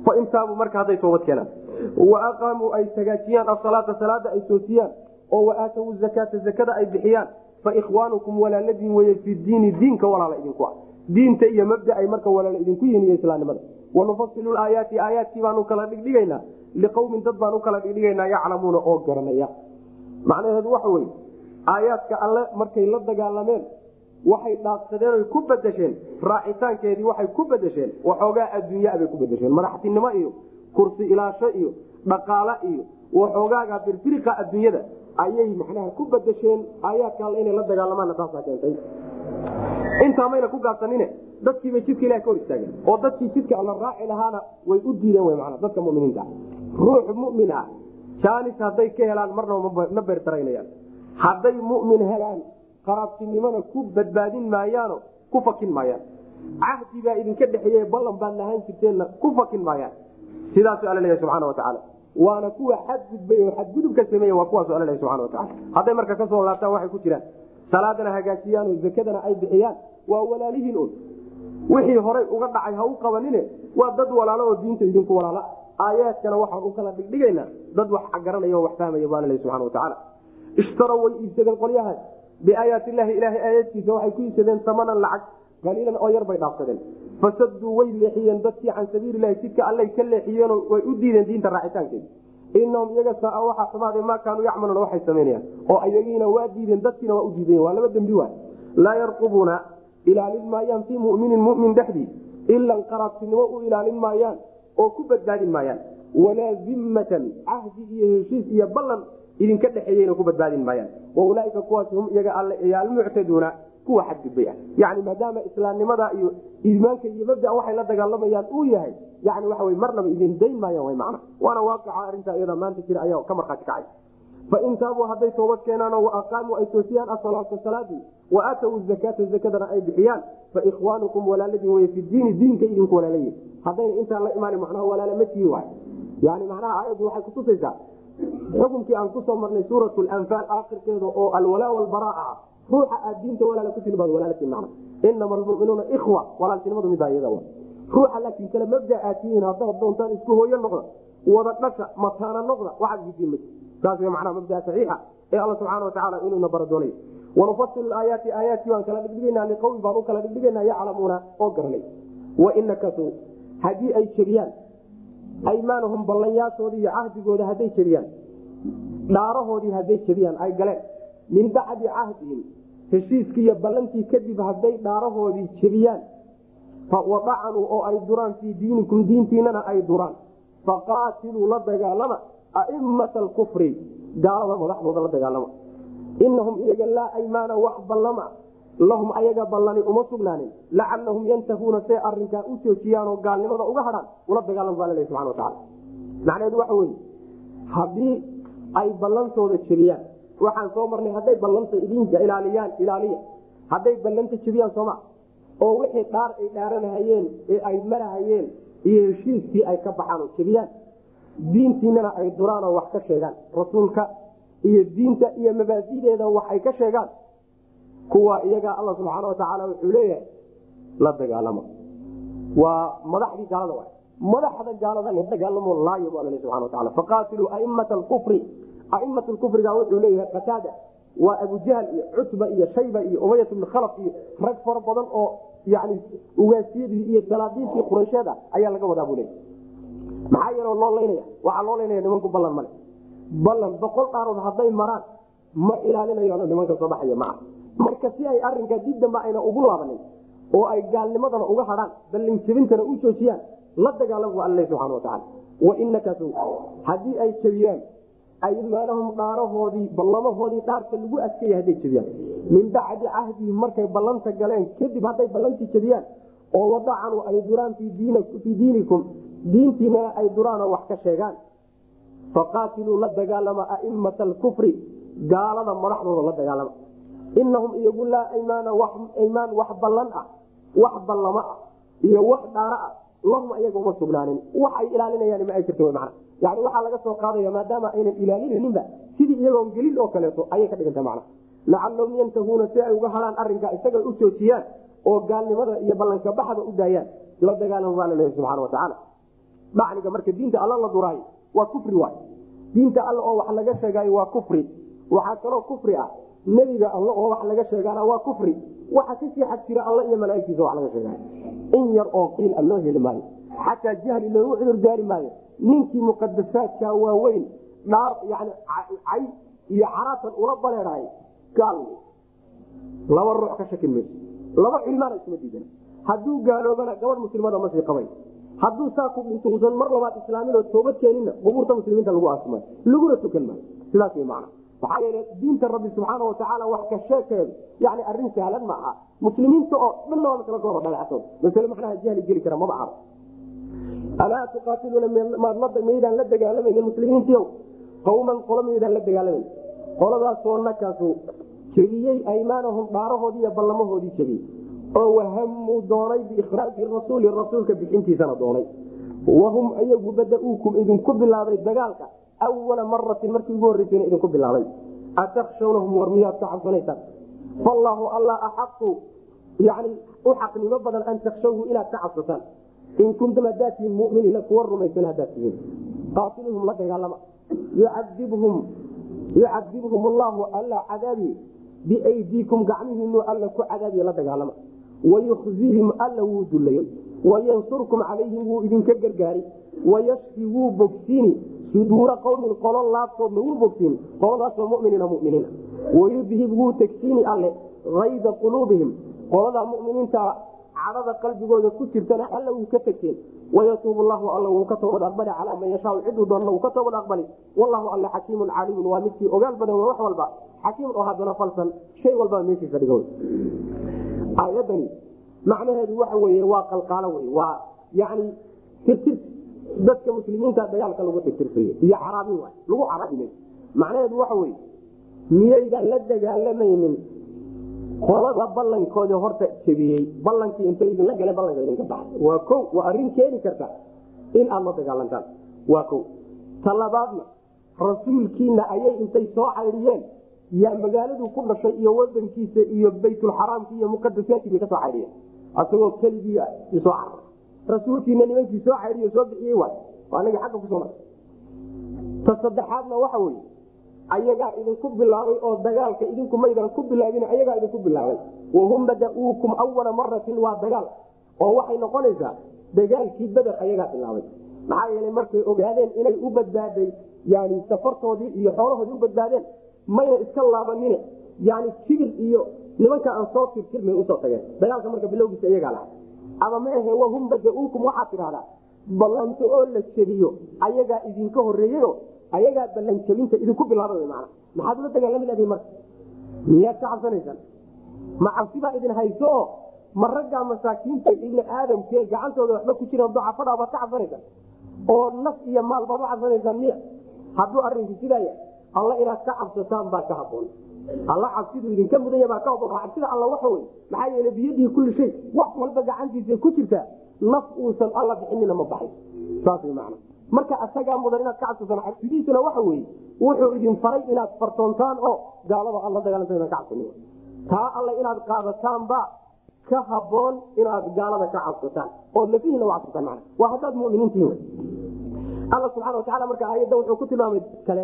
fain taabuu marka hadday toobad keenaan wa aqaamuu ay hagaajiyaan asalaata salaada ay toosiyaan oo wa aatawu zakaata zakada ay bixiyaan fa ikhwaanukum walaaladiin weye fi diini diinka walaala idinku ah diinta iyo mabda ay marka walaala idinku yihin iyo islaamnimada wanufasilu aayaati aayaadkii baanu kala dhigdhigaynaa liqowmin dad baan u kala dhigdhigaynaa yaclamuuna oo garanaya macnaheedu waxa weye aayaadka alle markay la dagaalameen waxay dhaafsadeen oy ku bedesheen raacitaankeedii waxay ku bedesheen waxoogaa adduunyaa bay ku bedesheen madaxtinimo iyo kursi ilaasho iyo dhaqaale iyo waxoogaaga birfiriqa adduunyada ayay macnaha ku bedesheen aayaadka alle inay la dagaalamaanna taasaa keentay intaa mayna ku gaabsanine dadkiibay jidka ilaha ka hor istaageen oo dadkii jidka alla raaci lahaana way u diideen w mana dadka muminiinta ruux mumin ah jaanis hadday ka helaan marnaba ma beertaraynayaan hadday mumin helaan qaraabtinimona ku badbaadin maayaano ku fakin maayaan cahdi baa idinka dhexeeye ballan baad lahaan jirteenna ku fakin maayaan sidaasu alla leeyahy subxana watacaala waana kuwa xadgudbay oo xadgudubka sameeye waa kuwaasu alla leeyahy subxana watacala hadday marka kasoo laabtaan waxay ku jiraan salaadana hagaajiyaan oo zakadana ay bixiyaan waa walaalihiin un wixii horay uga dhacay ha u qabanine waa dad walaalo oo diinta idinku walaala aayaadkana waxaan u kala dhigdhigaynaa dad wax garanaya oo wax fahmaya baa laleeyahy subxana watacaala ishtarow way iibsadeen qolyahaas biaayaati illaahi ilaahay aayaadkiisa waxay ku iibsadeen samanan lacag qaliilan oo yar bay dhaafsadeen fasaduu way leexiyeen dadkii can sabiililahi jidka allay ka leexiyeenoo way u diideen diinta raacitaankeeda inahum iyaga saa waxaa xumaade maa kaanuu yacmaluuna waxay samaynayaan oo ayagiina waa diideen dadkiina waa u diidayen waa laba dembi waay laa yarqubuuna ilaalin maayaan fii muminin mumin dhexdii ilan qaraabtinimo u ilaalin maayaan oo ku badbaadin maayaan walaa zimmatan cahdi iyo heshiis iyo ballan idinka dhexeeyeyna ku badbaadin maayaan waulaaika kuwaas hum iyaga alle iyo almuctaduuna kuwa xadgudbay ah yani maadaama islaamnimada iyo iimaanka iyo mabdaa waxay la dagaalamayaan uu yahay yani waxa wy marnaba idin dayn maayaan w macna waana waaqica arrintaa iyada maanta jira ayaa ka markhaati kacay fain taabuu hadday toobad keenaanoo waaqaamuu ay toosiyaan asalaata salaadii wa aatawu zakaata zakadana ay bixiyaan faikhwaanukum walaaladin wey fi diini diinka idinku walaalayihin haddayna intaan la imaan macnaha walaala ma tihi waay yani macnaha aayaddu waxay kutusaysaa xukunkii aan kusoo marnay suurat lanfaal aakhirkeeda oo alwalaa walbaraa ah ruuxa aad diinta walaala ku tihi baad walaalati macna inama almuminuuna ikhwa walaaltinimadu midaa iyada wa ruuxa laakiin kale mabda aad tihiin haddaad doontaan isku hooyo noqda wada dhasha mataana noqda waxaad gisiin ma saas w macnaha mabdaa saxiixa ee alla subxaana watacaala inuuna bara doonay wanufasilu aayaati aayaadkii baan kala dhigdhigaynaa liqowmi baan u kala dhigdhigaynaa yaclamuuna oo garanay wainakasuu haddii ay jebiyaan aymaanahum ballanyaashoodii iyo cahdigooda hadday jebiyaan dhaarahoodii hadday jebiyaan ay galeen min bacdi cahdihim heshiiskii iyo ballantii kadib hadday dhaarahoodii jebiyaan wadacanuu oo ay duraan fii diinikum diintiinana ay duraan faqaatiluu la dagaalama aimata alkufri gaalada madaxdooda la dagaalama inahum iyaga laa aymaana wax ballama lahum ayaga ballani uma sugnaanin lacalahum yantahuuna say arinkaa u joojiyaanoo gaalnimada uga hadhaan ula dagaalam baa lalehy subana wataala macnaheedu waxa weye haddii ay ballantooda jebiyaan waxaan soo marnay hadday ballanta idinka ilaaliyaan ilaaliya hadday ballanta jebiyaan sooma oo wixii dhaar ay dhaaranahayeen ee ay marahayeen iyo heshiiskii ay ka baxaan oo jebiyaan diintiinana ay duraan oo wax ka sheegaan rasuulka iyo diinta iyo mabaadideeda wax ay ka sheegaan kuwa iyaga alla subxaana watacaala wuxuu leeyahay la dagaalama waa madaxdii gaalada wa madaxda gaalada la dagaalamo laayo bu alla subana wataala faqaatiluu aimata alkufri aimata lkufriga wuxuu leeyahay qataada waa abujahl iyo cutba iyo shayba iyo umayat bn khalaf iyo rag fara badan oo yani ugaasiyadii iyo salaadiintii quraysheed ah ayaa laga wadaa buu leeya maxaa yeelo loo laynaya waxaa loo laynaya nimanku ballan male ballan boqol dhaarood hadday maraan ma ilaalinayaano nimanka soo baxaya maca marka si ay arinkaa dib dambe ayna ugu laabanin oo ay gaalnimadana uga hadhaan ballinjebintana u joojiyaan la dagaalam bu alla subxana watacaala wainakasu haddii ay jebiyaan aymaanahum dhaarahoodii ballamahoodii dhaarka lagu adkeeya hadday jebiyaan min bacdi cahdihim markay ballanta galeen kadib hadday ballantii jebiyaan oo wadacanu ay duraan fii diinikum diintiinana ay duraanoo wax ka sheegaan faqaatiluu la dagaalama aimata alkufri gaalada madaxdooda la dagaalama inahum iyagu laa aymaana aymaan wax ballan ah wax ballamo ah iyo wax dhaaro ah lahum ayaga uma sugnaanin waxay ilaalinayaan ma ay jirta mana yani waxaa laga soo qaadaya maadaama aynan ilaalinaninba sidii iyagoon gelin oo kaleeto ayay ka dhiganta mana lacalahum yantahuuna si ay uga hadhaan arinkaa isaga u joojiyaan oo gaalnimada iyo ballanka baxda u daayaan la dagaalama baa laleeya subxana watacaala dhacniga marka diinta alla la duraayo waa kufri waay diinta alla oo wax laga sheegaayo waa kufri waxaa kaloo kufri ah nebiga alla oo wax laga sheegaana waa kufri waxa kasii xag jira alla iyo malaaigtiisa wax laga sheegaayo in yar oo qiil a loo heli maayo xataa jahli loogu cudur daari maayo ninkii muqadasaadka waaweyn dhaar yani cay iyo caraatan ula baleedahay gaal laba ruux ka shakin mayso laba cilmaana isma diidan hadduu gaaloobana gabadh muslimada masii qabay hadduu saa ku dhinto usan mar labaad islaamin oo toobad keeninna qubuurta muslimiinta lagu aasmay laguna tukan maayo sidaas way macna maxaa yeele diinta rabbi subxaana watacaala wax ka sheekeedu yani arrin sahlan ma aha muslimiinta oo dhanna waa masla gooba dhaleecsan masale macnaha jahli geli kara maba aha alaa tuqaatiluuna maydaan la dagaalamaynin muslimiintiiow qawman qolo maydaan la dagaalamayn qoladaasoo nakaasu jebiyey aymaanahum dhaarahoodii iyo ballamahoodii jebiyey oo wahamuu doonay biikhraaji rasuuli rasuulka bixintiisana doonay wahum ayagu bada-uukum idinku bilaabay dagaalka awala maratin markii ugu horreysayna idinku bilaabay atakshawnahum war miyaad ka cabsanaysaan fallaahu alla axaqu yani u xaqnimo badan an takshawhu inaad ka cabsataan in kuntum haddaad tihiin muminiina kuwa rumaysan haddaad tihiin qaatiluhum la dagaalama yucadibhum yucadibhum allahu alla cadaabi biaydiikum gacmihiinu alla ku cadaabiya la dagaalama wayukhzihim alla wuu dulayey wayansurkum calayhim wuu idinka gargaari wayashfi wuu bogsiini suduura qowmin qolo laabtoodna wuu bogsiini qoladaasoo muminiina muminiina wayudhib wuu tegsiini alle ayda quluubihim qoladaa muminiinta cadada qalbigooda ku jirtana alla wuu ka tegteen wayatuub llahu alla wuu ka toobad aqbali calaa man yashaa ciduu doonna wuu ka toobad aqbali wallahu alla xakiimun caliimun waa midkii ogaal badan wax walba xakiimun oo haddana falsan shay walbaa meeshiisa dhiga aayadani macnaheedu waxa weye waa qalqaalo wey waa yani tirtir dadka muslimiinta dagaalka lagu tirtirsayo iyo caraabin waay lagu carabinay macnaheedu waxa weye miyaydaan la dagaalamaynin qolada ballankooda horta jebiyey ballankii inta idinla gala ballanka idinka baxay waa ko waa arrin keeni karta in aad la dagaalantaan waa ko talabaadna rasuulkiina ayay intay soo caydhiyeen yaa magaaladuu ku dhashay iyo wadankiisa iyo baytulxaraamki iyo muqadasaadkii bay ka soo caydhiyeen asagoo keligii soo carar rasuulkiina nimankii soo caydhiyo soo bixiyey waay waa anagii xagga kusoo mar ta saddexaadna waxa weye ayagaa idinku bilaabay oo dagaalka idinku maydan ku bilaabin ayagaa idinku bilaabay wahum bada-uukum awala maratin waa dagaal oo waxay noqonaysaa dagaalkii beder ayagaa bilaabay maxaa yeelay markay ogaadeen inay u badbaaday yani safartoodii iyo xoolahoodii u badbaadeen mayna iska laabanine yani kibir iyo nimanka aan soo tirtirmay usoo tageen dagaalka marka bilowgiisa iyagaa laha ama maahe wahum bada-uukum waxaad tidhahdaa ballanto oo la jebiyo ayagaa idinka horeeyeyo ayagaa ballanjabinta idinku bilaaba man maxaad ula dagaalami lahdin marka miyaad ka cabsanaysaan ma cabsibaa idin hayso oo ma raggaa masaakiinta ibni aadamkee gacantooda waxba ku jira dacafadhaa baad ka cabsanaysaan oo naf iyo maal baad u cabsanaysaan miya hadduu arinku sidaaya alla inaad ka cabsataan baa ka haboon alla cabsidu idinka mudanya baa ka haboon cabsida alla waxa wey maxaa yeele biyadihi kulli shay wax walba gacantiisa ku jirta naf uusan alla bixinina ma baxay saas way macna marka asagaa mudan inaad ka cabsataan cabsidiisuna waxa weye wuxuu idin faray inaad fartoontaan oo gaalada alla dagaalanta ka cabsan taa alle inaad qaadataanba ka haboon inaad gaalada ka cabsataan ood lafihiina u cabsataan mana waa haddaad muminiintihin alla subxana watacala marka aayadda wuxuu ku tilmaamay kale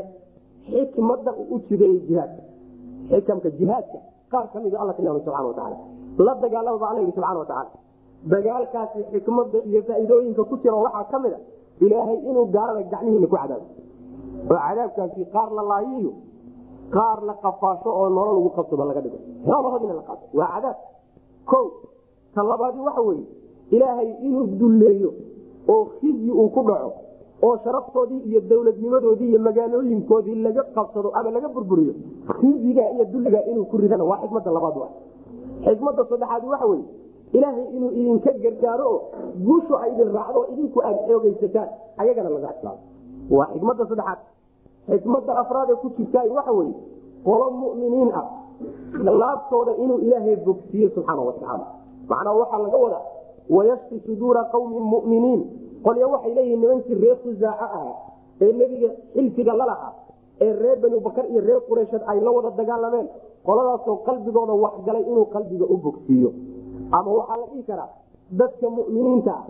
xikmada u jideeyey jihaadka xikamka jihaadka qaar kamid alla tilmaamay subxana watacaala la dagaalamaba alla yidhi subxana watacaala dagaalkaasi xikmada iyo faa'iidooyinka ku jira waxaa ka mid a ilaahay inuu gaalada gacmihiina ku cadaabo oo cadaabkaasi qaar la laayiyo qaar la qafaasho oo nolol ugu qabsado laga dhigo xoolahoodina la qaato waa cadaab ko ta labaadi waxa weeye ilaahay inuu dulleeyo oo khizyi uu ku dhaco oo sharaftoodii iyo dowladnimadoodii iyo magaalooyinkoodii laga qabsado ama laga burburiyo khizyiga iyo dulliga inuu ku ridana waa xikmada labaad wa xikmada saddexaad waxa weye ilaahay inuu idinka gargaaro oo guushu ay idin raacdo idinku aad xoogaysataan ayagana laga islaamo waa xikmada saddexaad xikmada afraadee ku jirtaa waxa weye qolo muminiin ah laabtooda inuu ilaahay bogsiiye subxaana watacaala macnaa waxaa laga wadaa wayashfi suduura qawmin muminiin qolya waxay leeyihiin nimankii reer khusaaco ahaa ee nebiga xilfiga lalahaa ee reer bani bakar iyo reer qureysheed ay la wada dagaalameen qoladaasoo qalbigooda waxgalay inuu qalbiga u bogsiiyo ama waxaa la dhihi karaa dadka muminiinta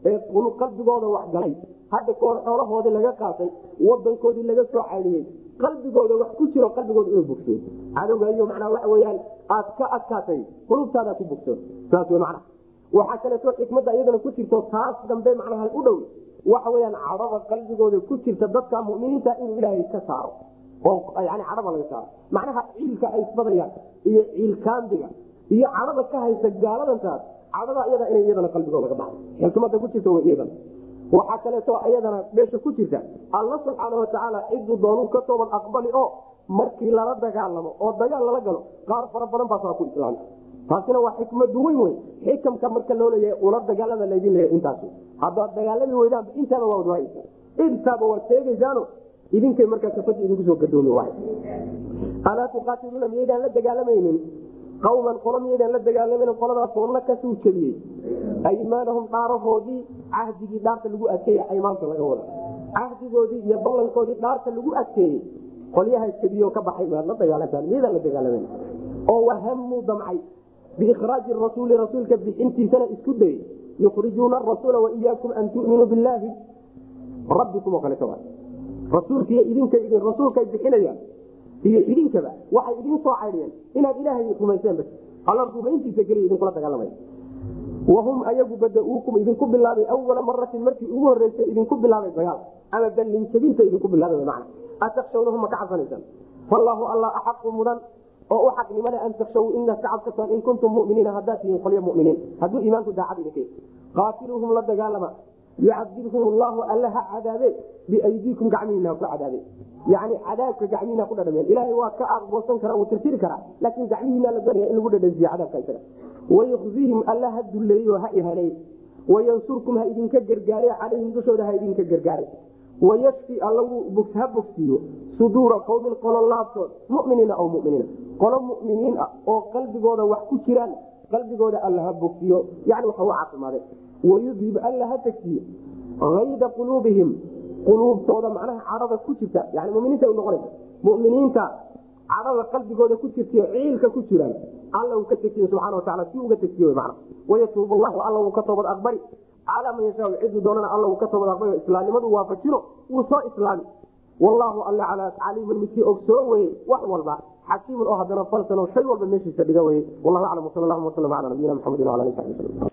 ee qalbigooda wax galay hadda kahor xoolahoodii laga qaatay wadankoodii laga soo caydhiyey qalbigooda wax ku jiro qalbigooda inuu bogsoon cadowga iyo macnaa waxa weyaan aad ka adkaatay qulubtaada ku bogsoon saas w macna waxaa kaleeto xikmadda iyadana ku jirto taas dambe macnaha u dhow waxa weyaan cadhada qalbigooda ku jirta dadka muminiinta inuu ilaahay ka saaro oo yani cadhada laga saaro macnaha ciilka ay isbadayaan iyo ciilkaambiga iyo cadhada ka haysa gaaladantaas cadhada iyada ina iyadana qalbigooda ka baxdo xikmada ku jirta iyadana waxaa kaleeto iyadana meesha ku jirta alla subxaana watacaala ciduu doonuu ka toobad aqbali oo markii lala dagaalamo oo dagaal lala galo qaar fara badan baas waa ku islaamta taasina waa xikmadu weyn wey xikamka marka loo leeyahay ula dagaalada laydin leeya intaas haddaad dagaalami weydaan intaaba waa wadwaaysa intaaba waad sheegaysaano idinkay markaa kafada idinku soo gadoomi waay alaa tuqaatiluuna miyaydaan la dagaalamaynin qawman qolo miyaydaan la dagaalamaynin qoladaasoo na kasuu jebiyey aymaanahum dhaarahoodii cahdigii dhaarta lagu adkeeye aymaanta laga wada cahdigoodii iyo ballankoodii dhaarta lagu adkeeyey qolyaha jebiyo ka baxay maad la dagaalantaan miyaydaan la dagaalamayn oo wahamuu damcay biikhraaji rasuuli rasuulka bixintiisana isku dayey yukhrijuuna arasuula waiyaakum an tuminuu billaahi rabbikum oo kaleeto rasuulkiiy idinka idin rasuulkay bixinayaan iyo idinkaba waxay idin soo caydhiyeen inaad ilaahay rumayseen bas alla rumayntiisa keliya idinkula dagaalamay wahum ayagu badauukum idinku bilaabay awala maratin markii ugu horeysay idinku bilaabay dagaal ama ballinjabinta idinku bilaabay man atakshawnahum ma ka cabsanaysaan fallaahu alla axaqu mudan oo u xaqnimale an takshaw inaad ka cabsataan in kuntum muminiina haddaad tihiin qolyo muminiin hadduu iimaanku daacad idinka qaatiluuhum la dagaalama yucadibhum llahu alla ha cadaabe biaydiikum gacmihiina ha ku cadaabe yani cadaabka gacmihiina ku dhadhameen ilaahay waa ka aqboosan kara uu tirtiri karaa laakiin gacmihiina la doonaya in lagu dhadhansiiyo cadaabka isaga wayukhzihim alla ha dulleeyo ha ihanay wayansurkum ha idinka gargaare calayhim dushooda ha idinka gargaare wayashfi alla ha bogsiiyo suduura qowmin qolo laabtood muminiina aw muminiina qolo muminiin ah oo qalbigooda wax ku jiraan qalbigooda alla ha bogsiyo yani waxa u caafimaade wayudhib alla ha tegsiyo ayda quluubihim quluubtooda macnaha cadhada ku jirta yani muminiinta noqonaysa muminiinta cadhada qalbigooda ku jirtay ciilka ku jiraan alla uu ka tegsiyo subxana wataala si uga tegsiyo man wayatuub llahu alla uu ka toobad aqbali calaa man yashaa ciduu doonana alla uu ka toobad aqbali islaamnimadu waafajino wuu soo islaami wallaahu alla calaa caliiman midkii ogsoo weye wax walba xakiimun oo haddana falsan oo shay walba meeshiisa dhiga weye wallahu aclam wsal allahuma wasalam ala nabiyina maxamedin wala ali sabi wslm